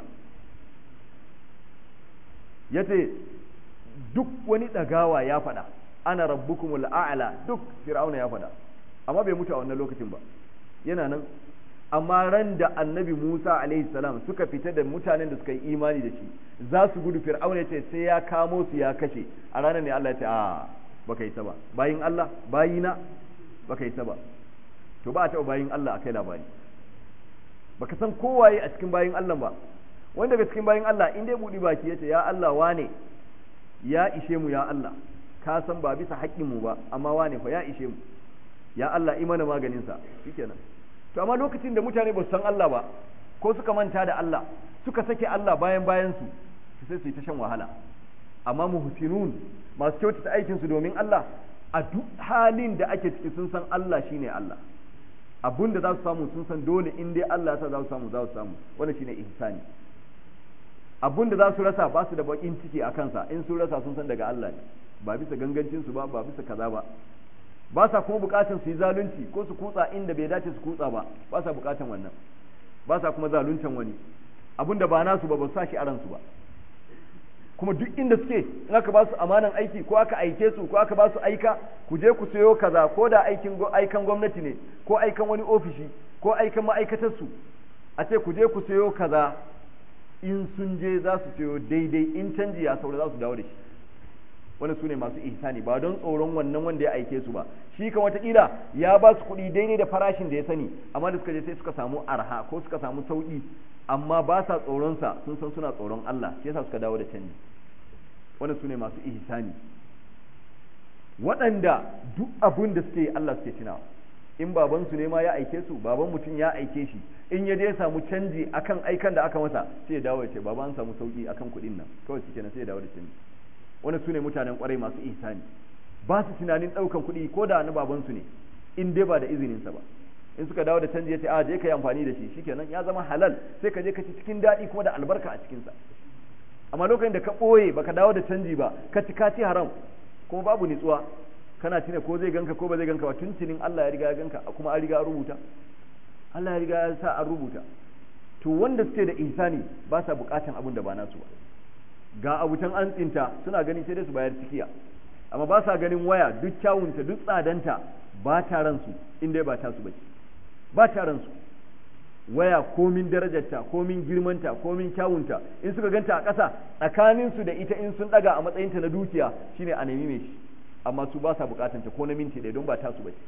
ya ce duk wani ɗagawa ya faɗa ana rabbukumul a'la duk fir'auna ya faɗa amma bai mutu a wannan lokacin ba yana nan amma ran da annabi Musa alaihi salam suka fita da mutanen da suka yi imani da shi za su gudu fir'auna ce sai ya kamo su ya kashe a ranar ne Allah ya ce a baka yi ba bayin Allah bayina baka yi ba to ba a taɓa bayin Allah akai labari baka san kowaye a cikin bayin Allah ba wanda daga cikin bayan Allah in dai budi baki yace ya Allah wane ya ishe mu ya Allah ka san ba bisa haƙƙin mu ba amma wane fa ya ishe mu ya Allah imana maganin sa shikenan to amma lokacin da mutane ba su san Allah ba ko suka manta da Allah suka sake Allah bayan bayan su sai su yi ta shan wahala amma muhsinun masu kyautata aikin su domin Allah a duk halin da ake ciki sun san Allah shine Allah abun da za su samu sun san dole in dai Allah ya sa za su samu za su samu wannan shine ihsani abun da za su rasa ba su da bakin ciki a kansa in sun rasa sun san daga Allah ne ba bisa gangancin su ba ba bisa kaza ba ba sa kuma bukatan su yi zalunci ko su kutsa inda bai dace su kutsa ba ba sa bukatan wannan ba sa kuma zaluncan wani abun da ba nasu ba ba su sa shi a ransu ba kuma duk inda suke in aka ba su amanan aiki ko aka aike su ko aka ba su aika ku je ku sayo kaza ko da aikin aikan gwamnati ne ko aikan wani ofishi ko aikan ma'aikatar su a ce ku je ku sayo kaza in sun je za su sayo daidai in canji ya saura za su dawo da shi wani su ne masu ihsani ba don tsoron wannan wanda ya aike su ba shi kan watakila ya ba su kuɗi daidai da farashin da ya sani amma da suka je sai suka samu arha ko suka samu sauƙi amma ba sa tsoronsa sun san suna tsoron Allah shi yasa suka dawo da canji wani su ne masu ihsani waɗanda duk abin da suke Allah suke tunawa in babansu ne ma ya aike su baban mutum ya aike shi in ya je ya samu canji akan aikan da aka masa sai ya dawo ya ce baba an samu sauki akan kuɗin nan kawai shi kenan sai ya dawo da canji wani su ne mutanen kwarai masu ihsani ba su tunanin ɗaukan kuɗi ko da na babansu ne in dai ba da izininsa ba in suka dawo da canji ya ce a je ka yi amfani da shi shikenan ya zama halal sai ka je ka ci cikin daɗi kuma da albarka a cikinsa amma lokacin da ka ɓoye baka dawo da canji ba ka ci ka ci haram kuma babu nitsuwa kana tuna ko zai ganka ko ba zai ganka ba tuntunin Allah ya riga ya ganka kuma an riga an rubuta Allah ya riga ya sa an rubuta to wanda suke da ihsani ba sa bukatan abin da ba nasu ba ga abutan an tsinta suna gani sai dai su bayar cikiya amma ba sa ganin waya duk kyawunta duk tsadanta ba ta ransu in dai ba ta su bace ba ta ransu waya komin darajarta komin girmanta komin kyawunta in suka ganta a ƙasa tsakaninsu da ita in sun ɗaga a matsayinta na dukiya shine a nemi mai shi amma su ba sa bukatanta ko na minti ɗaya don ba ta su bace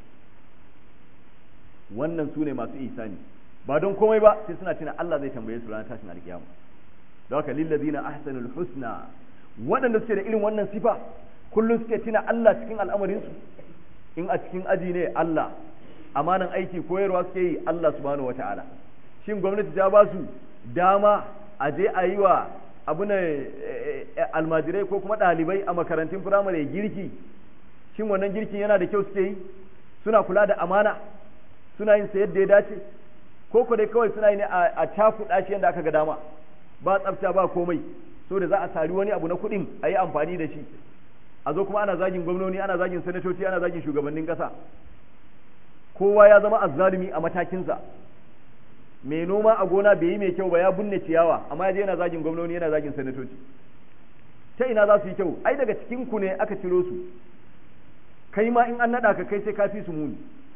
wannan su ne masu ihsani ba don komai ba sai suna tuna Allah zai tambaye su ranar tashin alkiyama don haka lillazina ahsanul husna waɗanda suke da irin wannan sifa kullum suke tuna Allah cikin al'amarinsu in a cikin aji ne Allah amanan aiki koyarwa suke yi Allah subhanahu wata'ala shin gwamnati ta ba su dama a je a yi wa abuna almajirai ko kuma ɗalibai a makarantun firamare girki shin wannan girkin yana da kyau suke yi suna kula da amana suna yin sa yadda ya dace ko ko dai kawai suna yi ne a cakuɗa shi yadda aka ga dama ba tsafta ba komai so da za a sari wani abu na kuɗin a yi amfani da shi a zo kuma ana zagin gwamnoni ana zagin sanatoci ana zagin shugabannin ƙasa kowa ya zama azzalumi a matakinsa mai noma a gona bai yi mai kyau ba ya binne ciyawa amma ya je yana zagin gwamnoni yana zagin sanatoci ta ina za su yi kyau ai daga cikin ku ne aka ciro su kai ma in an naɗa ka kai sai ka fi su muni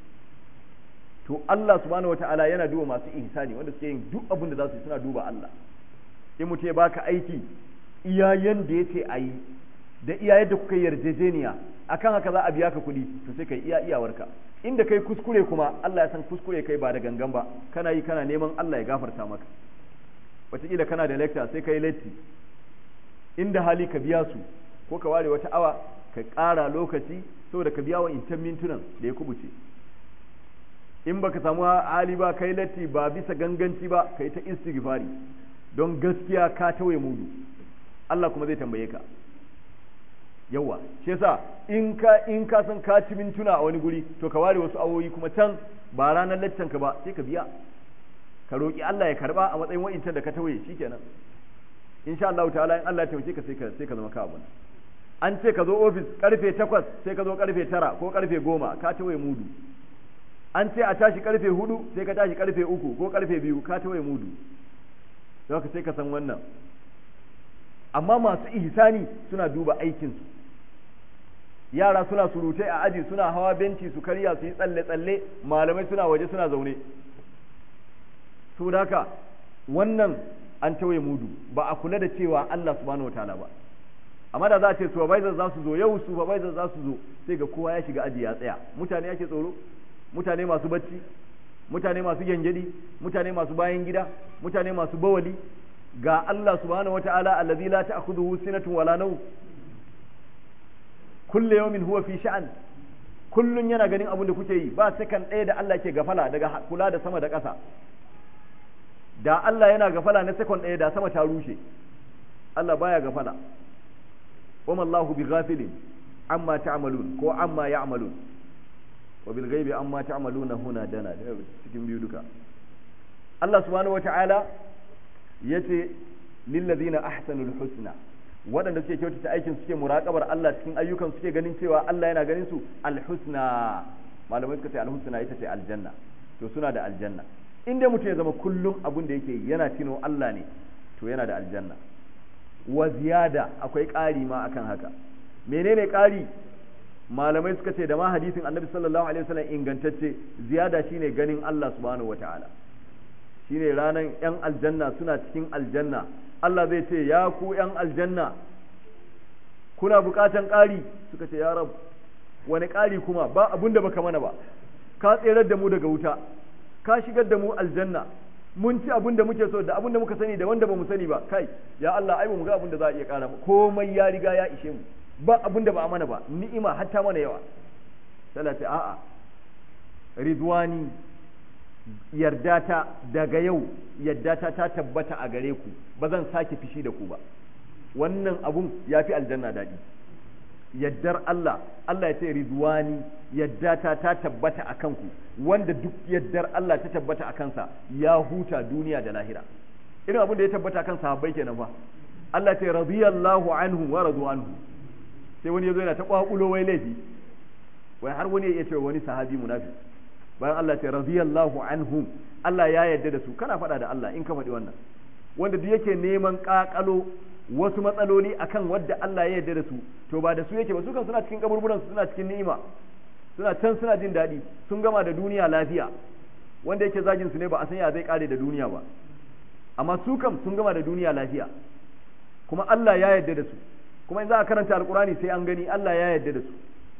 to Allah subhanahu wata'ala yana duba masu ihsani wanda suke yin duk abin da za su yi suna duba Allah in mutum ya baka aiki iya yanda ya ce a yi da iya yadda kuka yarjejeniya akan haka za a biya ka kuɗi to sai kai iya iyawarka inda kai kuskure kuma Allah ya san kuskure kai ba da gangan ba kana yi kana neman Allah ya gafarta maka wataƙila kana da lecture sai kai latti inda hali ka biya su ko ka ware wata awa ka ƙara lokaci saboda ka biya wa intan mintunan da ya kubuce in baka samu hali ba kai latti ba bisa ganganci ba kai ta istighfari don gaskiya ka tawaye mudu Allah kuma zai tambaye ka yawa shi yasa in ka in ka san ka ci mintuna a wani guri to ka ware wasu awoyi kuma can ba ranar laccan ka ba sai ka biya ka roki Allah ya karba a matsayin wa'incan da ka tawaye shikenan insha Allah ta'ala in Allah ya taimake ka sai ka sai ka zama ka abun an ce ka zo ofis karfe 8 sai ka zo karfe 9 ko karfe 10 ka tawaye mudu an ce a tashi karfe 4 sai ka tashi karfe 3 ko karfe 2 ka tawaye mudu don ka sai ka san wannan amma masu ihsani suna duba aikinsu yara suna surutai a aji suna hawa benci su karya su yi tsalle-tsalle malamai suna waje suna zaune su haka wannan an tawaye mudu ba a kula da cewa Allah subhanahu wataala ba amma da za a ce supervisor za su zo yau supervisor za su zo sai ga kowa ya shiga aji ya tsaya mutane yake tsoro mutane masu bacci mutane masu gyangyaɗi mutane masu bayan gida mutane masu bawali ga Allah subhanahu wata'ala allazi la ta'khudhuhu sinatun wala nawm kullu yawmin huwa fi sha'an kullun yana ganin abin da kuke yi ba sakan ɗaya da Allah ke gafala daga kula da sama da ƙasa da Allah yana gafala na sakon ɗaya da sama ta rushe Allah baya gafala wa Allahu bi ghafilin amma ta'malun ko amma ya'malun wa bil ghaibi amma ta'maluna huna dana cikin biyu duka Allah subhanahu wata'ala yace lil ladina ahsanul husna waɗanda suke kyautata aikin suke muraƙabar Allah cikin ayyukan suke ganin cewa Allah yana ganin su alhusna malamai suka ce alhusna ita ce aljanna to suna da aljanna in dai mutum ya zama kullum abin da yake yana tino Allah ne to yana da aljanna wa ziyada akwai ƙari ma akan haka menene ƙari malamai suka ce da ma hadisin annabi sallallahu alaihi wasallam ingantacce ziyada shine ganin Allah subhanahu wataala shine ranan yan aljanna suna cikin aljanna Allah zai ce ya ku yan aljanna kuna bukatan ƙari suka ce ya rab wani ƙari kuma ba abun da baka mana ba ka tserar da mu daga wuta ka shigar da mu aljanna mun ci abun da muke so da abun da muka sani da wanda ba mu sani ba kai ya Allah ai ba mu ga abun da za a iya ƙara komai ya riga ya ishe mu ba abun da ba a mana ba ni'ima hatta mana yawa sai ce a'a ridwani yardata daga yau yardata ta tabbata a gare ku ba zan sake fishi da ku ba wannan abun ya fi aljanna daɗi yaddar Allah Allah ya ce ridwani yaddata ta tabbata a kanku wanda duk yaddar Allah ta tabbata a kansa ya huta duniya da lahira irin abin da ya tabbata a kan sahabbai kenan ba Allah ce radiyallahu anhu wa radu anhu sai wani yazo yana ta kwakulo wai laifi wai har wani ya ce wani sahabi munafi bayan Allah ce radiyallahu anhum Allah ya yarda da su kana faɗa da Allah in ka faɗi wannan wanda duk yake neman ƙaƙalo wasu matsaloli akan wadda Allah ya yarda da su to ba da su yake ba su kan suna cikin kaburburan su suna cikin ni'ima suna can suna jin daɗi sun gama da duniya lafiya wanda yake zagin su ne ba a san ya zai kare da duniya ba amma su kam sun gama da duniya lafiya kuma Allah ya yarda da su kuma in za a karanta alkurani sai an gani Allah ya yarda da su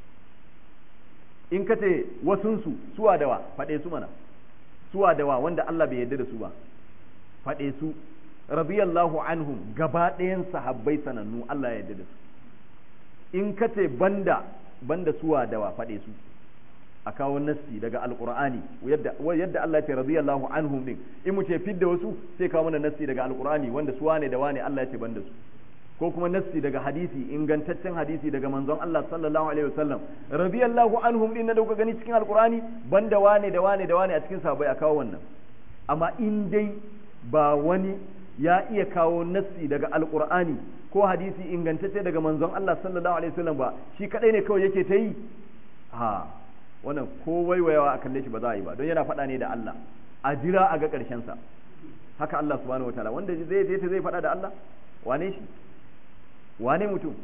in ka ce wasunsu suwa dawa faɗe su mana suwa dawa wanda Allah bai yarda da su ba faɗe su radiyallahu anhum gaba ɗayan sahabbai sanannu Allah ya yarda da su in ka ce banda banda suwa dawa faɗe su a kawo nassi daga alqur'ani yadda yadda Allah ya ce radiyallahu anhum din in mu ce fidda wasu sai kawo mana nassi daga alqur'ani wanda suwa ne da wane Allah ya ce banda su ko kuma nassi daga hadisi ingantaccen hadisi daga manzon Allah sallallahu alaihi wasallam radiyallahu anhum din na dauka gani cikin alqur'ani banda wane da wane da wane a cikin sahabbai a kawo wannan amma in dai ba wani ya iya kawo nassi daga alqur'ani ko hadisi ingantacce daga manzon Allah sallallahu alaihi wasallam ba shi kadai ne kawai yake ta yi ha wannan ko waiwayawa a kalle shi ba za a yi ba don yana faɗa ne da Allah a jira a ga ƙarshen sa haka Allah subhanahu wataala wanda zai je ta zai faɗa da Allah wane shi wane mutum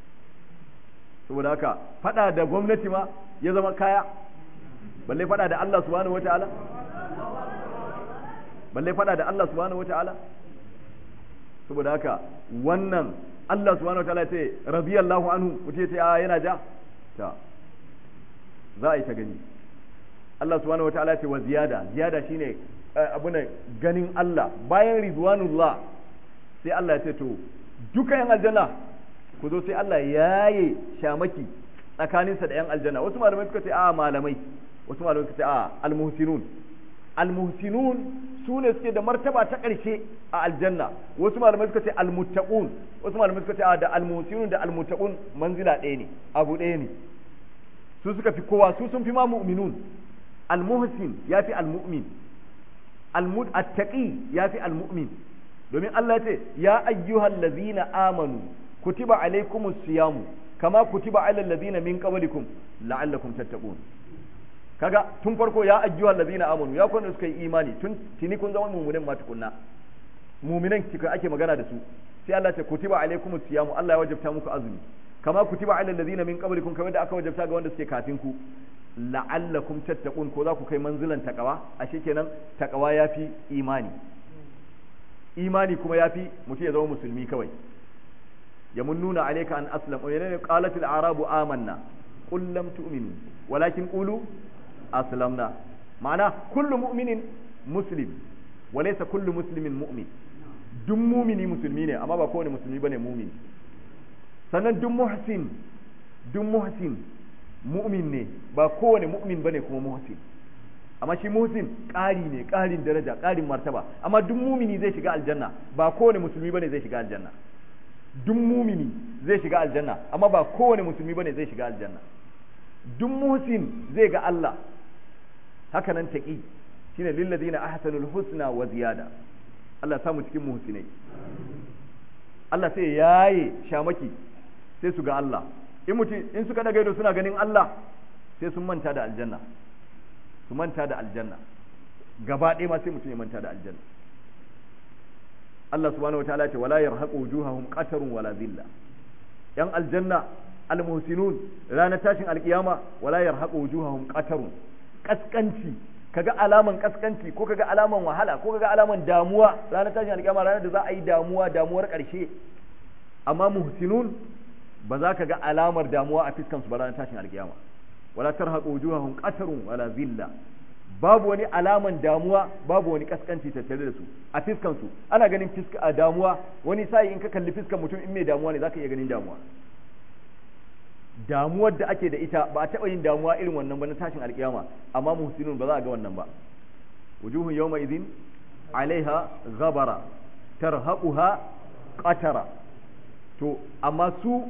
saboda haka fada da gwamnati ma ya zama kaya balle fada da Allah subhanahu wataala balle fada da Allah subhanahu wataala saboda haka wannan Allah subhanahu wataala ce radiyallahu anhu mutum ce a yana ja ta za a yi ta gani Allah subhanahu wataala ce wa ziyada ziyada shine abuna ganin Allah bayan ridwanullah sai Allah ya ce to duka yan aljanna ku zo sai Allah yaye shamaki tsakaninsa da yan aljanna wasu malamai suka ce a malamai wasu malamai suka ce a almuhsinun almuhsinun su ne suke da martaba ta ƙarshe a aljanna wasu malamai suka ce almuttaqun wasu malamai suka ce a da almuhsinun da almuttaqun manzila ɗaya ne abu ɗaya ne su suka fi kowa su sun fi ma mu'minun almuhsin ya fi almu'min almuttaqi ya fi almu'min domin Allah ya ce ya ayyuhal ladzina amanu kutiba alaikumus siyamu kama kutiba alal ladzina min qablikum la'allakum tattaqun kaga tun farko ya ayyuhal ladzina amanu ya kun suka yi imani tun tini kun zama mu'minin ma tukunna mu'minan kika ake magana da su sai Allah ya ce kutiba alaikumus siyamu Allah ya wajabta muku azumi kama kutiba alal ladzina min qablikum kamar da aka wajabta ga wanda suke kafin ku la'allakum tattaqun ko za ku kai manzilan takawa ashe kenan takawa yafi imani imani kuma ya fi mutum ya zama musulmi kawai ya mun nuna alaika an aslam wa yana qalatil arabu amanna qul lam tu'minu walakin qulu aslamna ma'ana kullu mu'minin muslim wa laysa kullu muslimin mu'min duk mumini musulmi ne amma ba kowane musulmi bane mumini sannan duk muhsin duk muhsin mu'min ne ba kowane mu'min bane kuma muhsin amma shi muhsin ƙari ne ƙarin daraja ƙarin martaba amma duk mumini zai shiga aljanna ba kowane musulmi bane zai shiga aljanna duk mumini zai shiga aljanna amma ba kowane musulmi bane zai shiga aljanna duk muhsin zai ga Allah haka nan taqi shine lil ladina ahsanul husna wa ziyada Allah ya samu cikin muhsinai Allah sai yaye shamaki sai su ga Allah in mutum in suka daga ido suna ganin Allah sai sun manta da aljanna su manta da aljanna gaba ɗaya ma sai mutum ya manta da aljanna Allah subhanahu wataala ce wala yarhaqu wujuhahum qatarun wala zilla yan aljanna almuhsinun ranar tashin alkiyama wala yarhaqu wujuhahum qatarun kaskanci kaga alaman kaskanci ko kaga alaman wahala ko kaga alaman damuwa ranar tashin alkiyama ranar da za a yi damuwa damuwar ƙarshe amma muhsinun ba za ka ga alamar damuwa a fiskan su ba ranar tashin alkiyama wala tarhaqu wujuhahum qatarun wala zilla babu wani alaman damuwa babu wani kaskanci tattare da su a fiskan su ana ganin fiska a damuwa wani sai in ka kalli fiskan mutum in mai damuwa ne zaka iya ganin damuwa damuwar da ake da ita ba a taɓa yin damuwa irin wannan ba na tashin alkiyama amma muhsinun ba za a ga wannan ba wujuhun yawma idhin alaiha ghabara tarhaquha qatara to amma su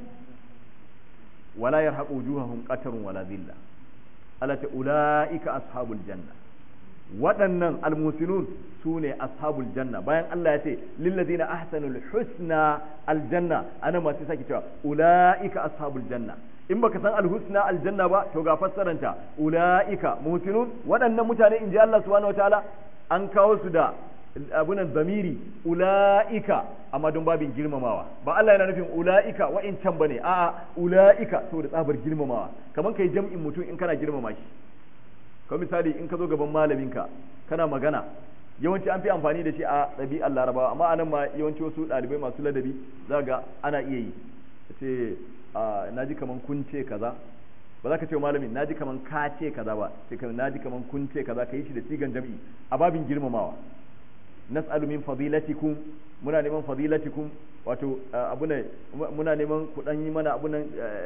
wala yarhaqu wujuhahum qatarun wala dhilla ala ta ulaika ashabul janna waɗannan almusinun su ne ashabul janna bayan Allah ya ce lillazina ahsanul husna aljanna ana masu sake cewa ulaika ashabul janna in baka san alhusna aljanna ba to ga fassaranta ulaika muhsinun waɗannan mutane in ji Allah subhanahu wataala an kawo su da abunan zamiri ula'ika amma don babin girmamawa ba Allah yana nufin ula'ika wa'incan bane a'a ula'ika saboda tsabar girmamawa kamar kai jam'in mutum in kana girmama shi ko misali in ka zo gaban malaminka kana magana yawanci an fi amfani da shi a ɗabi'ar larabawa amma anan ma yawanci wasu ɗalibai masu ladabi za ga ana iya yi ce na ji kaman kun ce kaza ba za ka ce wa malamin na ji kaman ka ce kaza ba sai ka na ji kaman kun ce kaza ka yi shi da sigan jam'i a babin girmamawa nas'alu min fadilatikum muna neman fadilatikum wato abuna muna neman ku dan yi mana abunan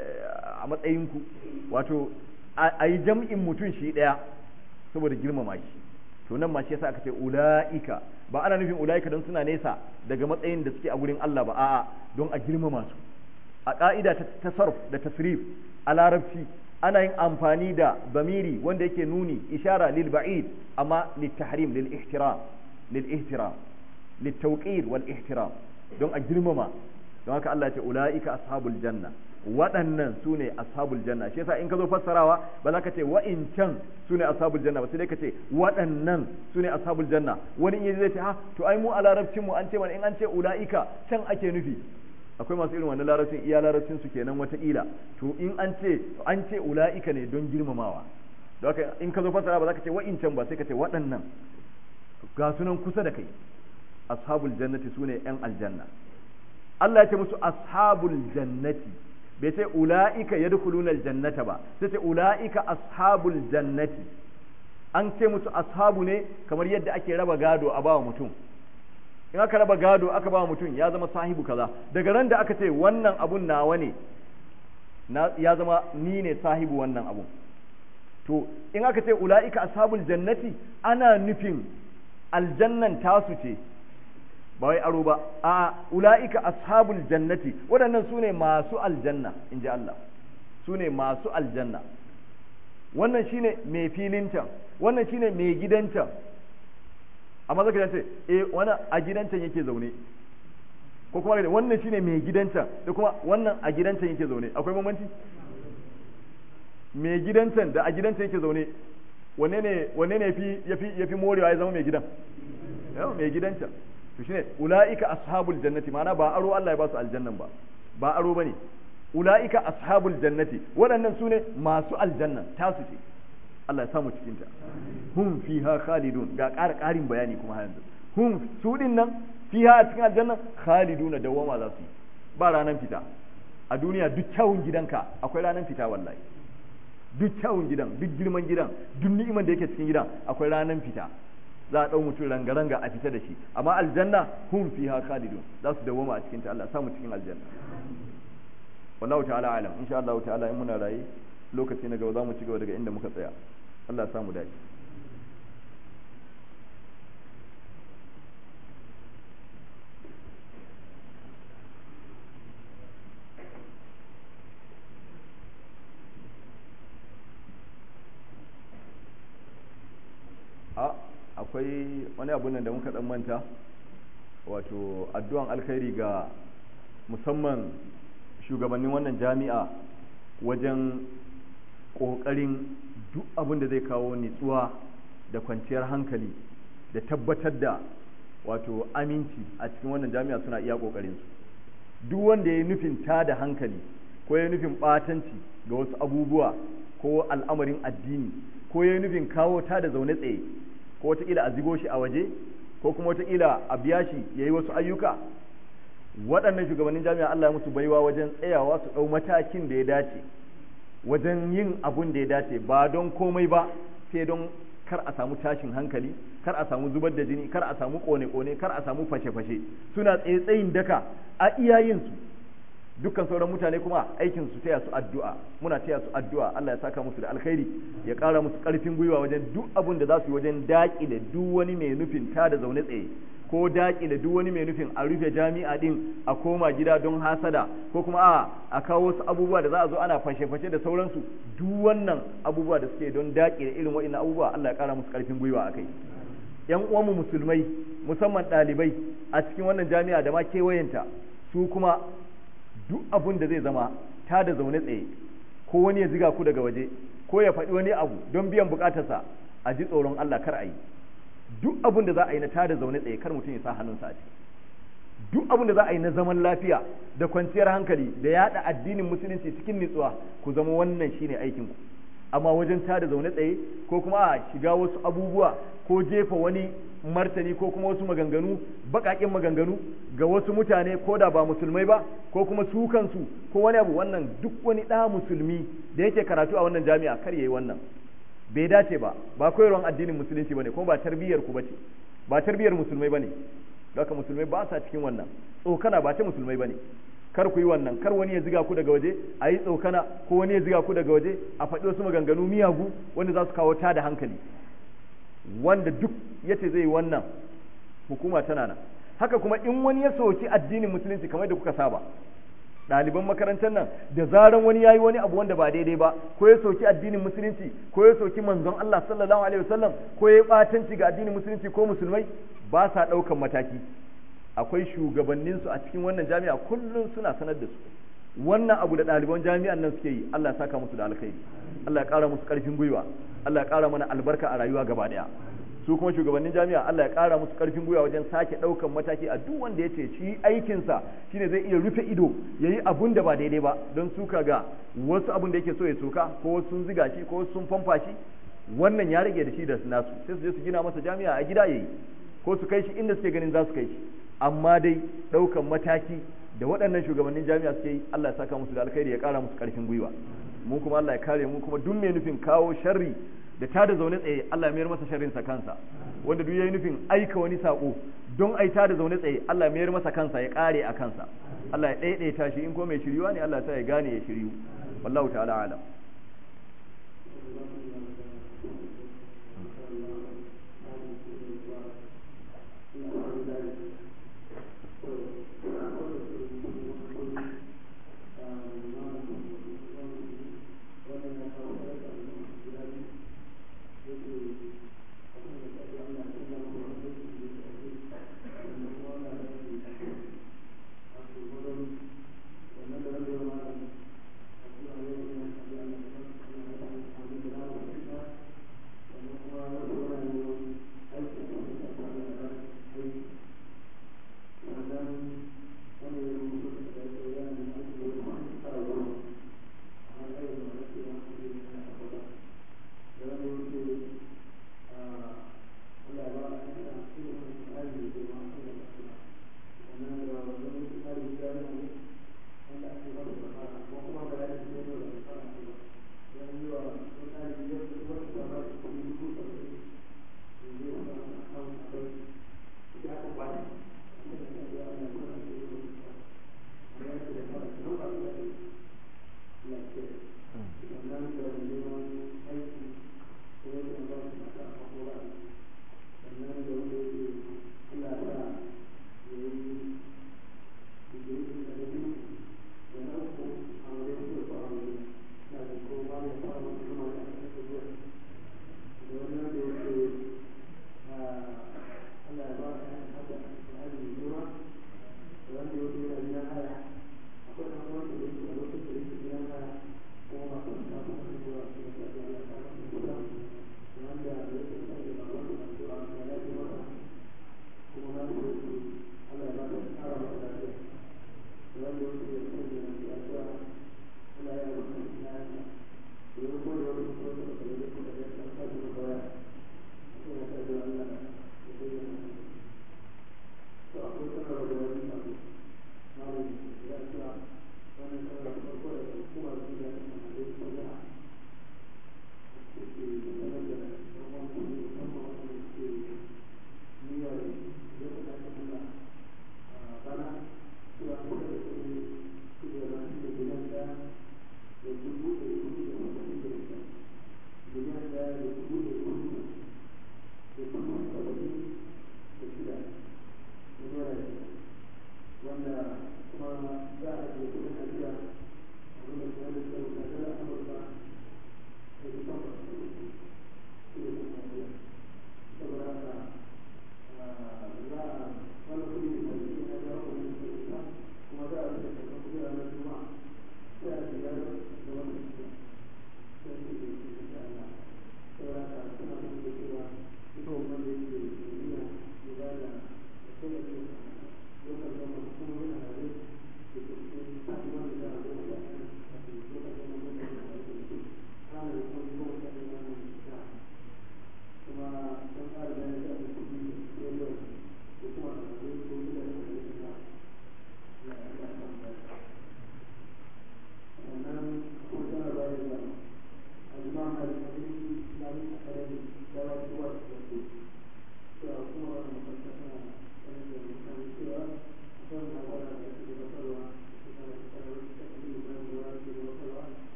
a matsayin ku wato a yi jam'in mutum shi daya saboda girmama shi to nan ma shi yasa aka ce ulaika ba ana nufin ulaika don suna nesa daga matsayin da suke a gurin Allah ba a'a don a girmama su a ka'ida ta tasarruf da tasrif a larabci ana yin amfani da bamiri wanda yake nuni ishara lil ba'id amma lit tahrim lil ihtiram للاحترام للتوقير والاحترام don a girmama don haka Allah ce ula'ika ashabul janna waɗannan su ne ashabul janna shi yasa in ka zo fassarawa ba za ka ce wa'incan su ne ashabul janna ba sai dai ka ce waɗannan su ne ashabul janna wani in zai ce ha to ai mu a larabcin mu an ce mana in an ce ula'ika can ake nufi akwai masu irin wannan larabcin iya larabcin su kenan wataƙila to in an ce an ce ula'ika ne don girmamawa don haka in ka zo fassara ba za ka ce wa'incan ba sai ka ce waɗannan ga sunan kusa da kai ashabul jannati sune yan aljanna Allah ya ce musu ashabul jannati bai ce ula'ika yadkhuluna aljannata ba sai ce ula'ika ashabul jannati an ce musu ashabu ne kamar yadda ake raba gado a bawa mutum in aka raba gado aka bawa mutum ya zama sahibu kaza daga ran da aka ce wannan abun nawa ne ya zama ni ne sahibu wannan abun to in aka ce ula'ika ashabul jannati ana nufin aljannan tasu ce ba wai aro ba a ula'ika ashabul jannati waɗannan su ne masu aljanna in ji Allah su ne masu aljanna wannan shine mai filin can wannan shine mai gidan can amma zaka ce eh wani a gidan can yake zaune ko kuma wannan shine mai gidan can da kuma wannan a gidan can yake zaune akwai bambanci mai gidan can da a gidan can yake zaune wanne ne wanne ne fi yafi yafi morewa ya zama mai gidan yawa mai gidan can to shine ulaika ashabul jannati ma'ana ba aro Allah ya ba su aljannan ba ba aro bane ulaika ashabul jannati waɗannan su ne masu aljannan tasu ce Allah ya samu cikin ta hum fiha khalidun ga ƙara ƙarin bayani kuma har yanzu hum su din nan fiha a cikin aljannan khalidun dawama za su yi ba ranan fita a duniya duk kyawun gidanka akwai ranan fita wallahi duk kyawun gidan duk girman gidan duk ni'iman da yake cikin gidan akwai ranan fita za a dau mutum ranga-ranga a fita da shi amma aljanna hum fiha khalidun za su dawoma a cikin ta Allah samu cikin aljanna wallahu ta'ala alam insha Allah ta'ala in muna raye lokaci na gaba za mu ci gaba daga inda muka tsaya Allah ya samu dace a akwai wani abun nan da muka dan manta wato addu'an alkhairi ga musamman shugabannin wannan jami'a wajen ƙoƙarin duk abin da zai kawo nitsuwa da kwanciyar hankali da tabbatar da wato aminci a cikin wannan jami'a suna iya ƙoƙarinsu duk wanda ya yi nufin ta da hankali ko ya yi nufin ɓatanci ga wasu abubuwa ko al'amarin addini ko ya yi nufin kawo ta da zaune tsaye ko wataƙila a zigo shi a waje ko kuma wataƙila a biya shi ya yi wasu ayyuka waɗannan shugabannin jami'a Allah ya musu baiwa wajen tsayawa su ɗau matakin da ya dace wajen yin abun da ya dace ba don komai ba sai don kar a samu tashin hankali kar a samu zubar da jini kar a samu kone-kone kar a samu fashe-fashe suna tsaye tsayin daka a iyayensu dukkan sauran mutane kuma aikin su taya su addu'a muna taya su addu'a Allah ya saka musu da alkhairi ya ƙara musu ƙarfin gwiwa wajen duk abun da za su yi wajen daƙile duk wani mai nufin ta da zaune tsaye ko daƙile duk wani mai nufin a rufe jami'a din a koma gida don hasada ko kuma a a kawo wasu abubuwa da za a zo ana fashe-fashe da sauransu duk wannan abubuwa da suke don daƙile irin waɗannan abubuwa Allah ya ƙara musu ƙarfin gwiwa a kai yan uwanmu musulmai musamman ɗalibai a cikin wannan jami'a da ma kewayenta su kuma duk abun da zai zama ta da zaune tsaye ko wani ya ziga ku daga waje ko ya faɗi wani abu don biyan buƙatarsa a ji tsoron Allah kar a yi duk abin da za a yi na tada zaune tsaye kar mutum ya sa hannunsa a ciki duk abin da za a yi na zaman lafiya da kwanciyar hankali da yada addinin musulunci cikin nutsuwa ku zama wannan shine aikin ku amma wajen tada zaune tsaye ko kuma a shiga wasu abubuwa ko jefa wani martani ko kuma wasu maganganu baƙaƙen maganganu ga wasu mutane ko da ba musulmai ba ko kuma su kansu ko wani abu wannan duk wani ɗa musulmi da yake karatu a wannan jami'a kar yayi wannan bai dace ba ba koyarwan addinin musulunci bane ko ba tarbiyyar ku bace ba tarbiyyar musulmai bane haka musulmai ba sa cikin wannan tsokana ba ta musulmai bane kar ku yi wannan kar wani ya ziga ku daga waje a yi tsokana ko wani ya ziga ku daga waje a faɗi wasu maganganu miyagu wanda za su kawo ta da hankali wanda duk yace zai yi wannan hukuma tana nan haka kuma in wani ya soki addinin musulunci kamar da kuka saba ɗaliban makarantar nan da zaran wani yayi wani abu wanda ba daidai ba ko ya soki addinin musulunci ko ya soki manzon Allah sallallahu alaihi wasallam ko ya batanci ga addinin musulunci ko musulmai ba sa ɗaukan mataki akwai shugabannin su a cikin wannan jami'a kullum suna sanar da su wannan abu da ɗaliban jami'an nan suke yi Allah ya saka musu da alkhairi Allah ya ƙara musu ƙarfin gwiwa Allah ya ƙara mana albarka a rayuwa gaba ɗaya su kuma shugabannin jami'a Allah ya ƙara musu ƙarfin gwiwa wajen sake ɗaukan mataki a duk wanda ya ce shi aikinsa shine zai iya rufe ido ya yi abun da ba daidai ba don suka ga wasu abun da yake so ya soka ko wasu sun ziga shi ko wasu sun famfa shi wannan ya rage da shi da nasu sai su je su gina masa jami'a a gida yayi ko su kai shi inda suke ganin za su kai shi amma dai ɗaukan mataki da waɗannan shugabannin jami'a suke yi Allah ya saka musu da alkhairi ya ƙara musu ƙarfin gwiwa mu kuma Allah ya kare mu kuma duk mai nufin kawo sharri da ta da zaune tsaye Allah mayar masa sharrin sa kansa wanda duk yayi nufin aika wani sako don ai ta da zaune tsaye Allah mayar masa kansa ya kare a kansa Allah ya daidaita shi in ko mai shiriwa ne Allah ya gane ya shiriyu wallahu ta'ala alam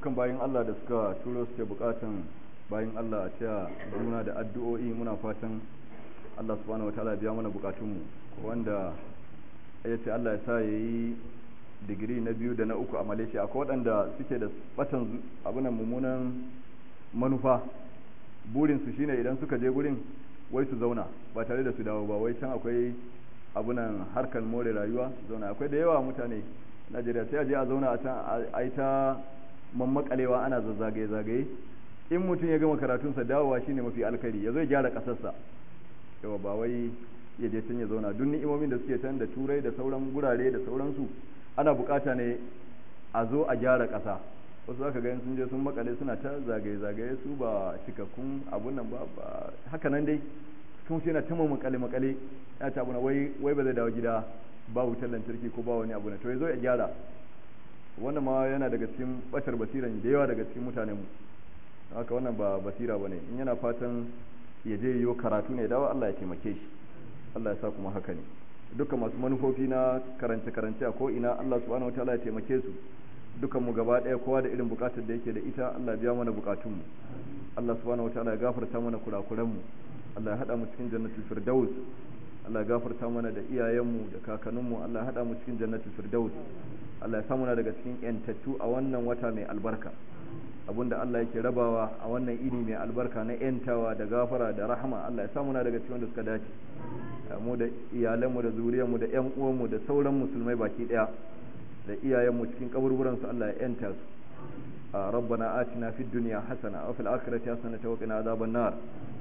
dukkan bayan Allah da suka turo su ke bukatan bayan Allah a cewa juna da addu'o'i muna fatan Allah subhanahu wataala biya mana bukatunmu wanda ya ce Allah ya sa ya yi digiri na biyu da na uku a Malaysia akwai waɗanda suke da batan abunan mummunan manufa burinsu shine idan suka je gurin wai su zauna ba tare da su dawo ba wai can akwai abunan harkar more rayuwa su zauna akwai da yawa mutane Najeriya sai a je a zauna a can a yi ta mammakalewa ana zazzagaye zagaye in mutum ya gama karatunsa dawowa shine mafi alkari ya zo ya gyara kasarsa yawa ba wai ya je can ya zauna duk ni'imomin da suke can da turai da sauran gurare da sauransu ana bukata ne a zo a gyara kasa wasu zaka ga sun je sun makale suna ta zagaye zagaye su ba cikakkun abun nan ba haka nan dai sun ce na ta makale makale ya ta abuna wai wai ba zai dawo gida ba wutar lantarki ko ba wani abu na to ya zo ya gyara wannan ma yana daga cikin batar basiran da yawa daga cikin mutanen mu haka wannan ba basira bane in yana fatan ya je yiwo karatu ne dawo Allah ya taimake shi Allah ya sa kuma haka ne dukkan masu manufofi na karance karance a ko ina Allah subhanahu wataala ya taimake su dukkan mu gaba daya kowa da irin bukatar da yake da ita Allah biya mana bukatun mu Allah subhanahu wataala ya gafarta mana kurakuran mu Allah ya hada mu cikin jannatul firdaus Allah ya gafarta mana da iyayenmu da kakanninmu Allah ya hada mu cikin jannatul firdaus Allah ya samu na daga cikin yantattu a wannan wata mai albarka abinda Allah yake rabawa a wannan ini mai albarka na yantawa da gafara da rahama Allah ya samu na daga cikin wanda suka dace mu da iyalanmu da zuriyarmu da ƴan uwanmu da sauran musulmai baki daya da iyayenmu cikin kaburburan su Allah ya yanta su ربنا آتنا في الدنيا حسنة وفي الآخرة حسنة وقنا عذاب النار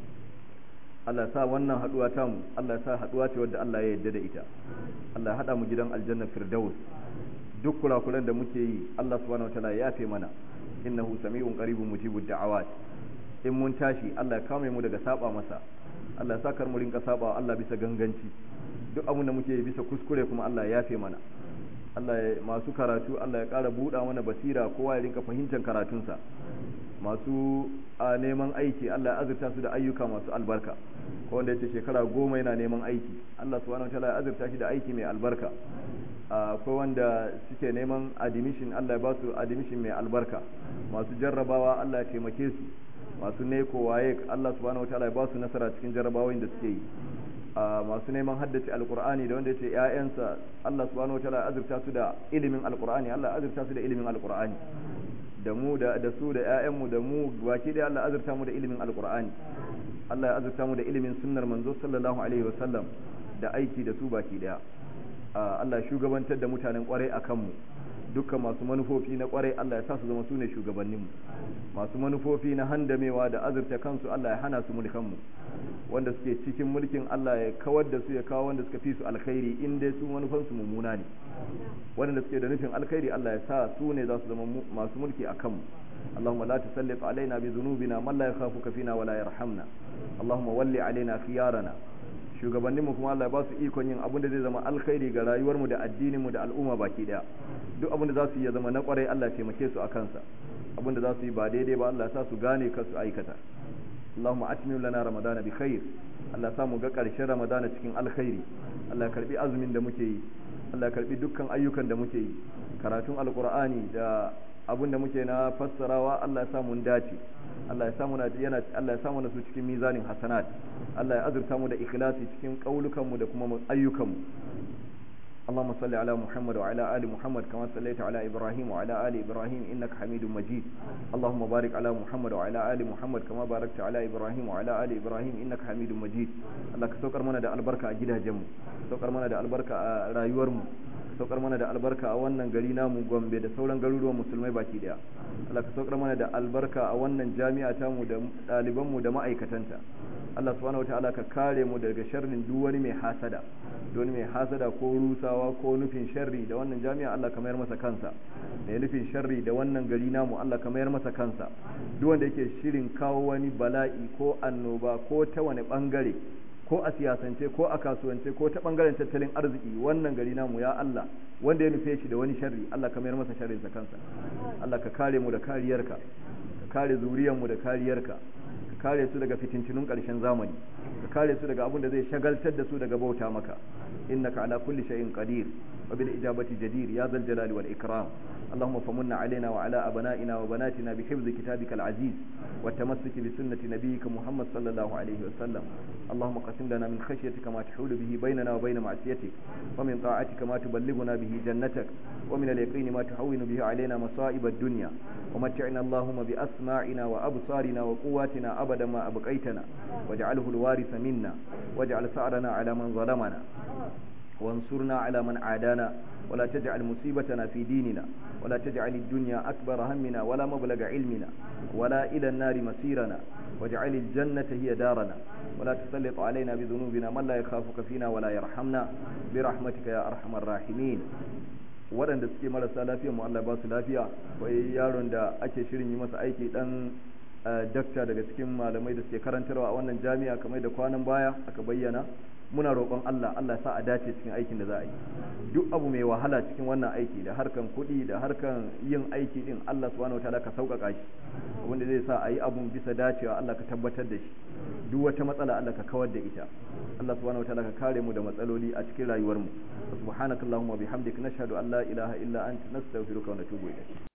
Allah sa wannan haduwa ta mu Allah sa haduwa ce wadda Allah ya yarda da ita Allah hada mu gidan aljanna firdaus duk kurakuran da muke yi Allah subhanahu wataala ya yafe mana innahu sami'un qaribun mujibud da'awat in mun tashi Allah ya kame mu daga saba masa Allah ya sakar mu rinka saba Allah bisa ganganci duk abin da muke yi bisa kuskure kuma Allah ya yafe mana Allah ya masu karatu Allah ya ƙara buɗa mana basira kowa ya rinka fahimtar karatunsa masu a neman aiki Allah ya azurta su da ayyuka masu albarka ko wanda yace shekara goma yana neman aiki Allah subhanahu wataala ya azurta shi da aiki mai albarka akwai wanda suke neman admission Allah ya ba su admission mai albarka masu jarrabawa Allah ya taimake su masu neko waye Allah subhanahu wataala ya ba su nasara cikin jarrabawoyin da suke yi masu neman haddace alkur'ani da wanda ya ce ‘ya'yansa Allah subhanahu wa ta'ala ya azurta su da ilimin alkur'ani Allah ya azurta su da ilimin alkur'ani da mu da su da ‘ya'yanmu da mu baki da Allah ya azurta mu da ilimin alkur'ani Allah ya azurta mu da ilimin sunnar manzo sallallahu alaihi wa sallam da aiki da su baki daya Allah ya shugabantar da mutanen kwarai a kanmu dukkan masu manufofi na kwarai Allah ya sa su zama su ne shugabanninmu masu manufofi na handamewa da azurta kansu Allah ya hana su mulkanmu wanda suke cikin mulkin Allah ya kawar da su ya kawo wanda suka fi su alkhairi in dai su manufansu mummuna ne wanda suke da nufin alkhairi Allah ya sa su ne za su zama masu mulki a kanmu اللهم لا تسلط علينا بذنوبنا من لا يخافك فينا ولا يرحمنا اللهم ول علينا خيارنا shugabanninmu kuma Allah ya ba su ikon yin abin da zai zama alkhairi ga rayuwarmu da addininmu da al'umma baki daya duk abin da za su yi ya zama na kwarai Allah ya taimake su a kansa abin da za su yi ba daidai ba Allah ya sa su gane ka su aikata Allahumma atmim lana ramadana bi khair Allah ya sa mu ga karshen ramadana cikin alkhairi Allah ya karbi azumin da muke yi Allah ya karbi dukkan ayyukan da muke yi karatun alqur'ani da abin da muke na fassarawa Allah ya sa mun dace Allah ya samu yana Allah ya samu nasu cikin mizanin hasanat Allah ya azurta mu da ikhlasi cikin kaulukan mu da kuma ayyukan mu اللهم صل على محمد وعلى آل محمد كما صليت على إبراهيم وعلى آل إبراهيم إنك حميد مجيد اللهم بارك على محمد وعلى آل محمد كما باركت على إبراهيم وعلى آل إبراهيم إنك حميد مجيد الله كسوكر منا دا البركة أجدها جمو سوكر منا دا البركة رايورمو saukar mana da albarka a wannan gari namu gombe da sauran garuruwan musulmai baki daya Allah ka saukar mana da albarka a wannan jami'a ta mu da ɗaliban mu da ma'aikatanta Allah subhanahu wataala ka kare mu daga sharrin duk wani mai hasada duk wani mai hasada ko rusawa ko nufin sharri da wannan jami'a Allah ka mayar masa kansa mai nufin sharri da wannan gari namu Allah ka mayar masa kansa duk wanda yake shirin kawo wani bala'i ko annoba ko ta wani bangare ko a siyasance ko a kasuwance ko ta bangaren tattalin arziki wannan gari namu ya Allah wanda ya nufe shi da wani sharri Allah ka mayar masa sharrinsa kansa Allah ka kare mu da kariyarka ka kare zuriyarmu da kariyarka ka kare su daga fitintunun ƙarshen zamani ka kare su daga abin da zai shagaltar da su daga bauta maka innaka ala kulli shay'in qadir wa bil ijabati jadir ya zal jalali wal ikram اللهم فمن علينا وعلى أبنائنا وبناتنا بحفظ كتابك العزيز والتمسك بسنة نبيك محمد صلى الله عليه وسلم اللهم قسم لنا من خشيتك ما تحول به بيننا وبين معصيتك ومن طاعتك ما تبلغنا به جنتك ومن اليقين ما تحول به علينا مصائب الدنيا ومتعنا اللهم بأسماعنا وأبصارنا وقواتنا أبدا ما أبقيتنا واجعله الوارث منا واجعل ثأرنا على من ظلمنا وانصرنا على من عادانا ولا تجعل مصيبتنا في ديننا ولا تجعل الدنيا أكبر همنا ولا مبلغ علمنا ولا إلى النار مسيرنا واجعل الجنة هي دارنا ولا تسلط علينا بذنوبنا من لا يخافك فينا ولا يرحمنا برحمتك يا أرحم الراحمين waɗanda suke marasa lafiya mu Allah ba su lafiya wai yaron da ake shirin yi masa aiki dan dakta daga cikin malamai da suke karantarwa a wannan jami'a kamar da kwanan baya aka bayyana muna roƙon Allah Allah sa a dace cikin aikin da za a yi duk abu mai wahala cikin wannan aiki da harkan kuɗi da harkan yin aiki din Allah subhanahu wataala ka sauƙaƙa shi wanda zai sa a yi abun bisa dacewa Allah ka tabbatar da shi duk wata matsala Allah ka kawar da ita Allah subhanahu wataala ka kare mu da matsaloli a cikin rayuwar mu subhanakallahumma bihamdika nashhadu an la ilaha illa anta nastaghfiruka wa natubu ilayk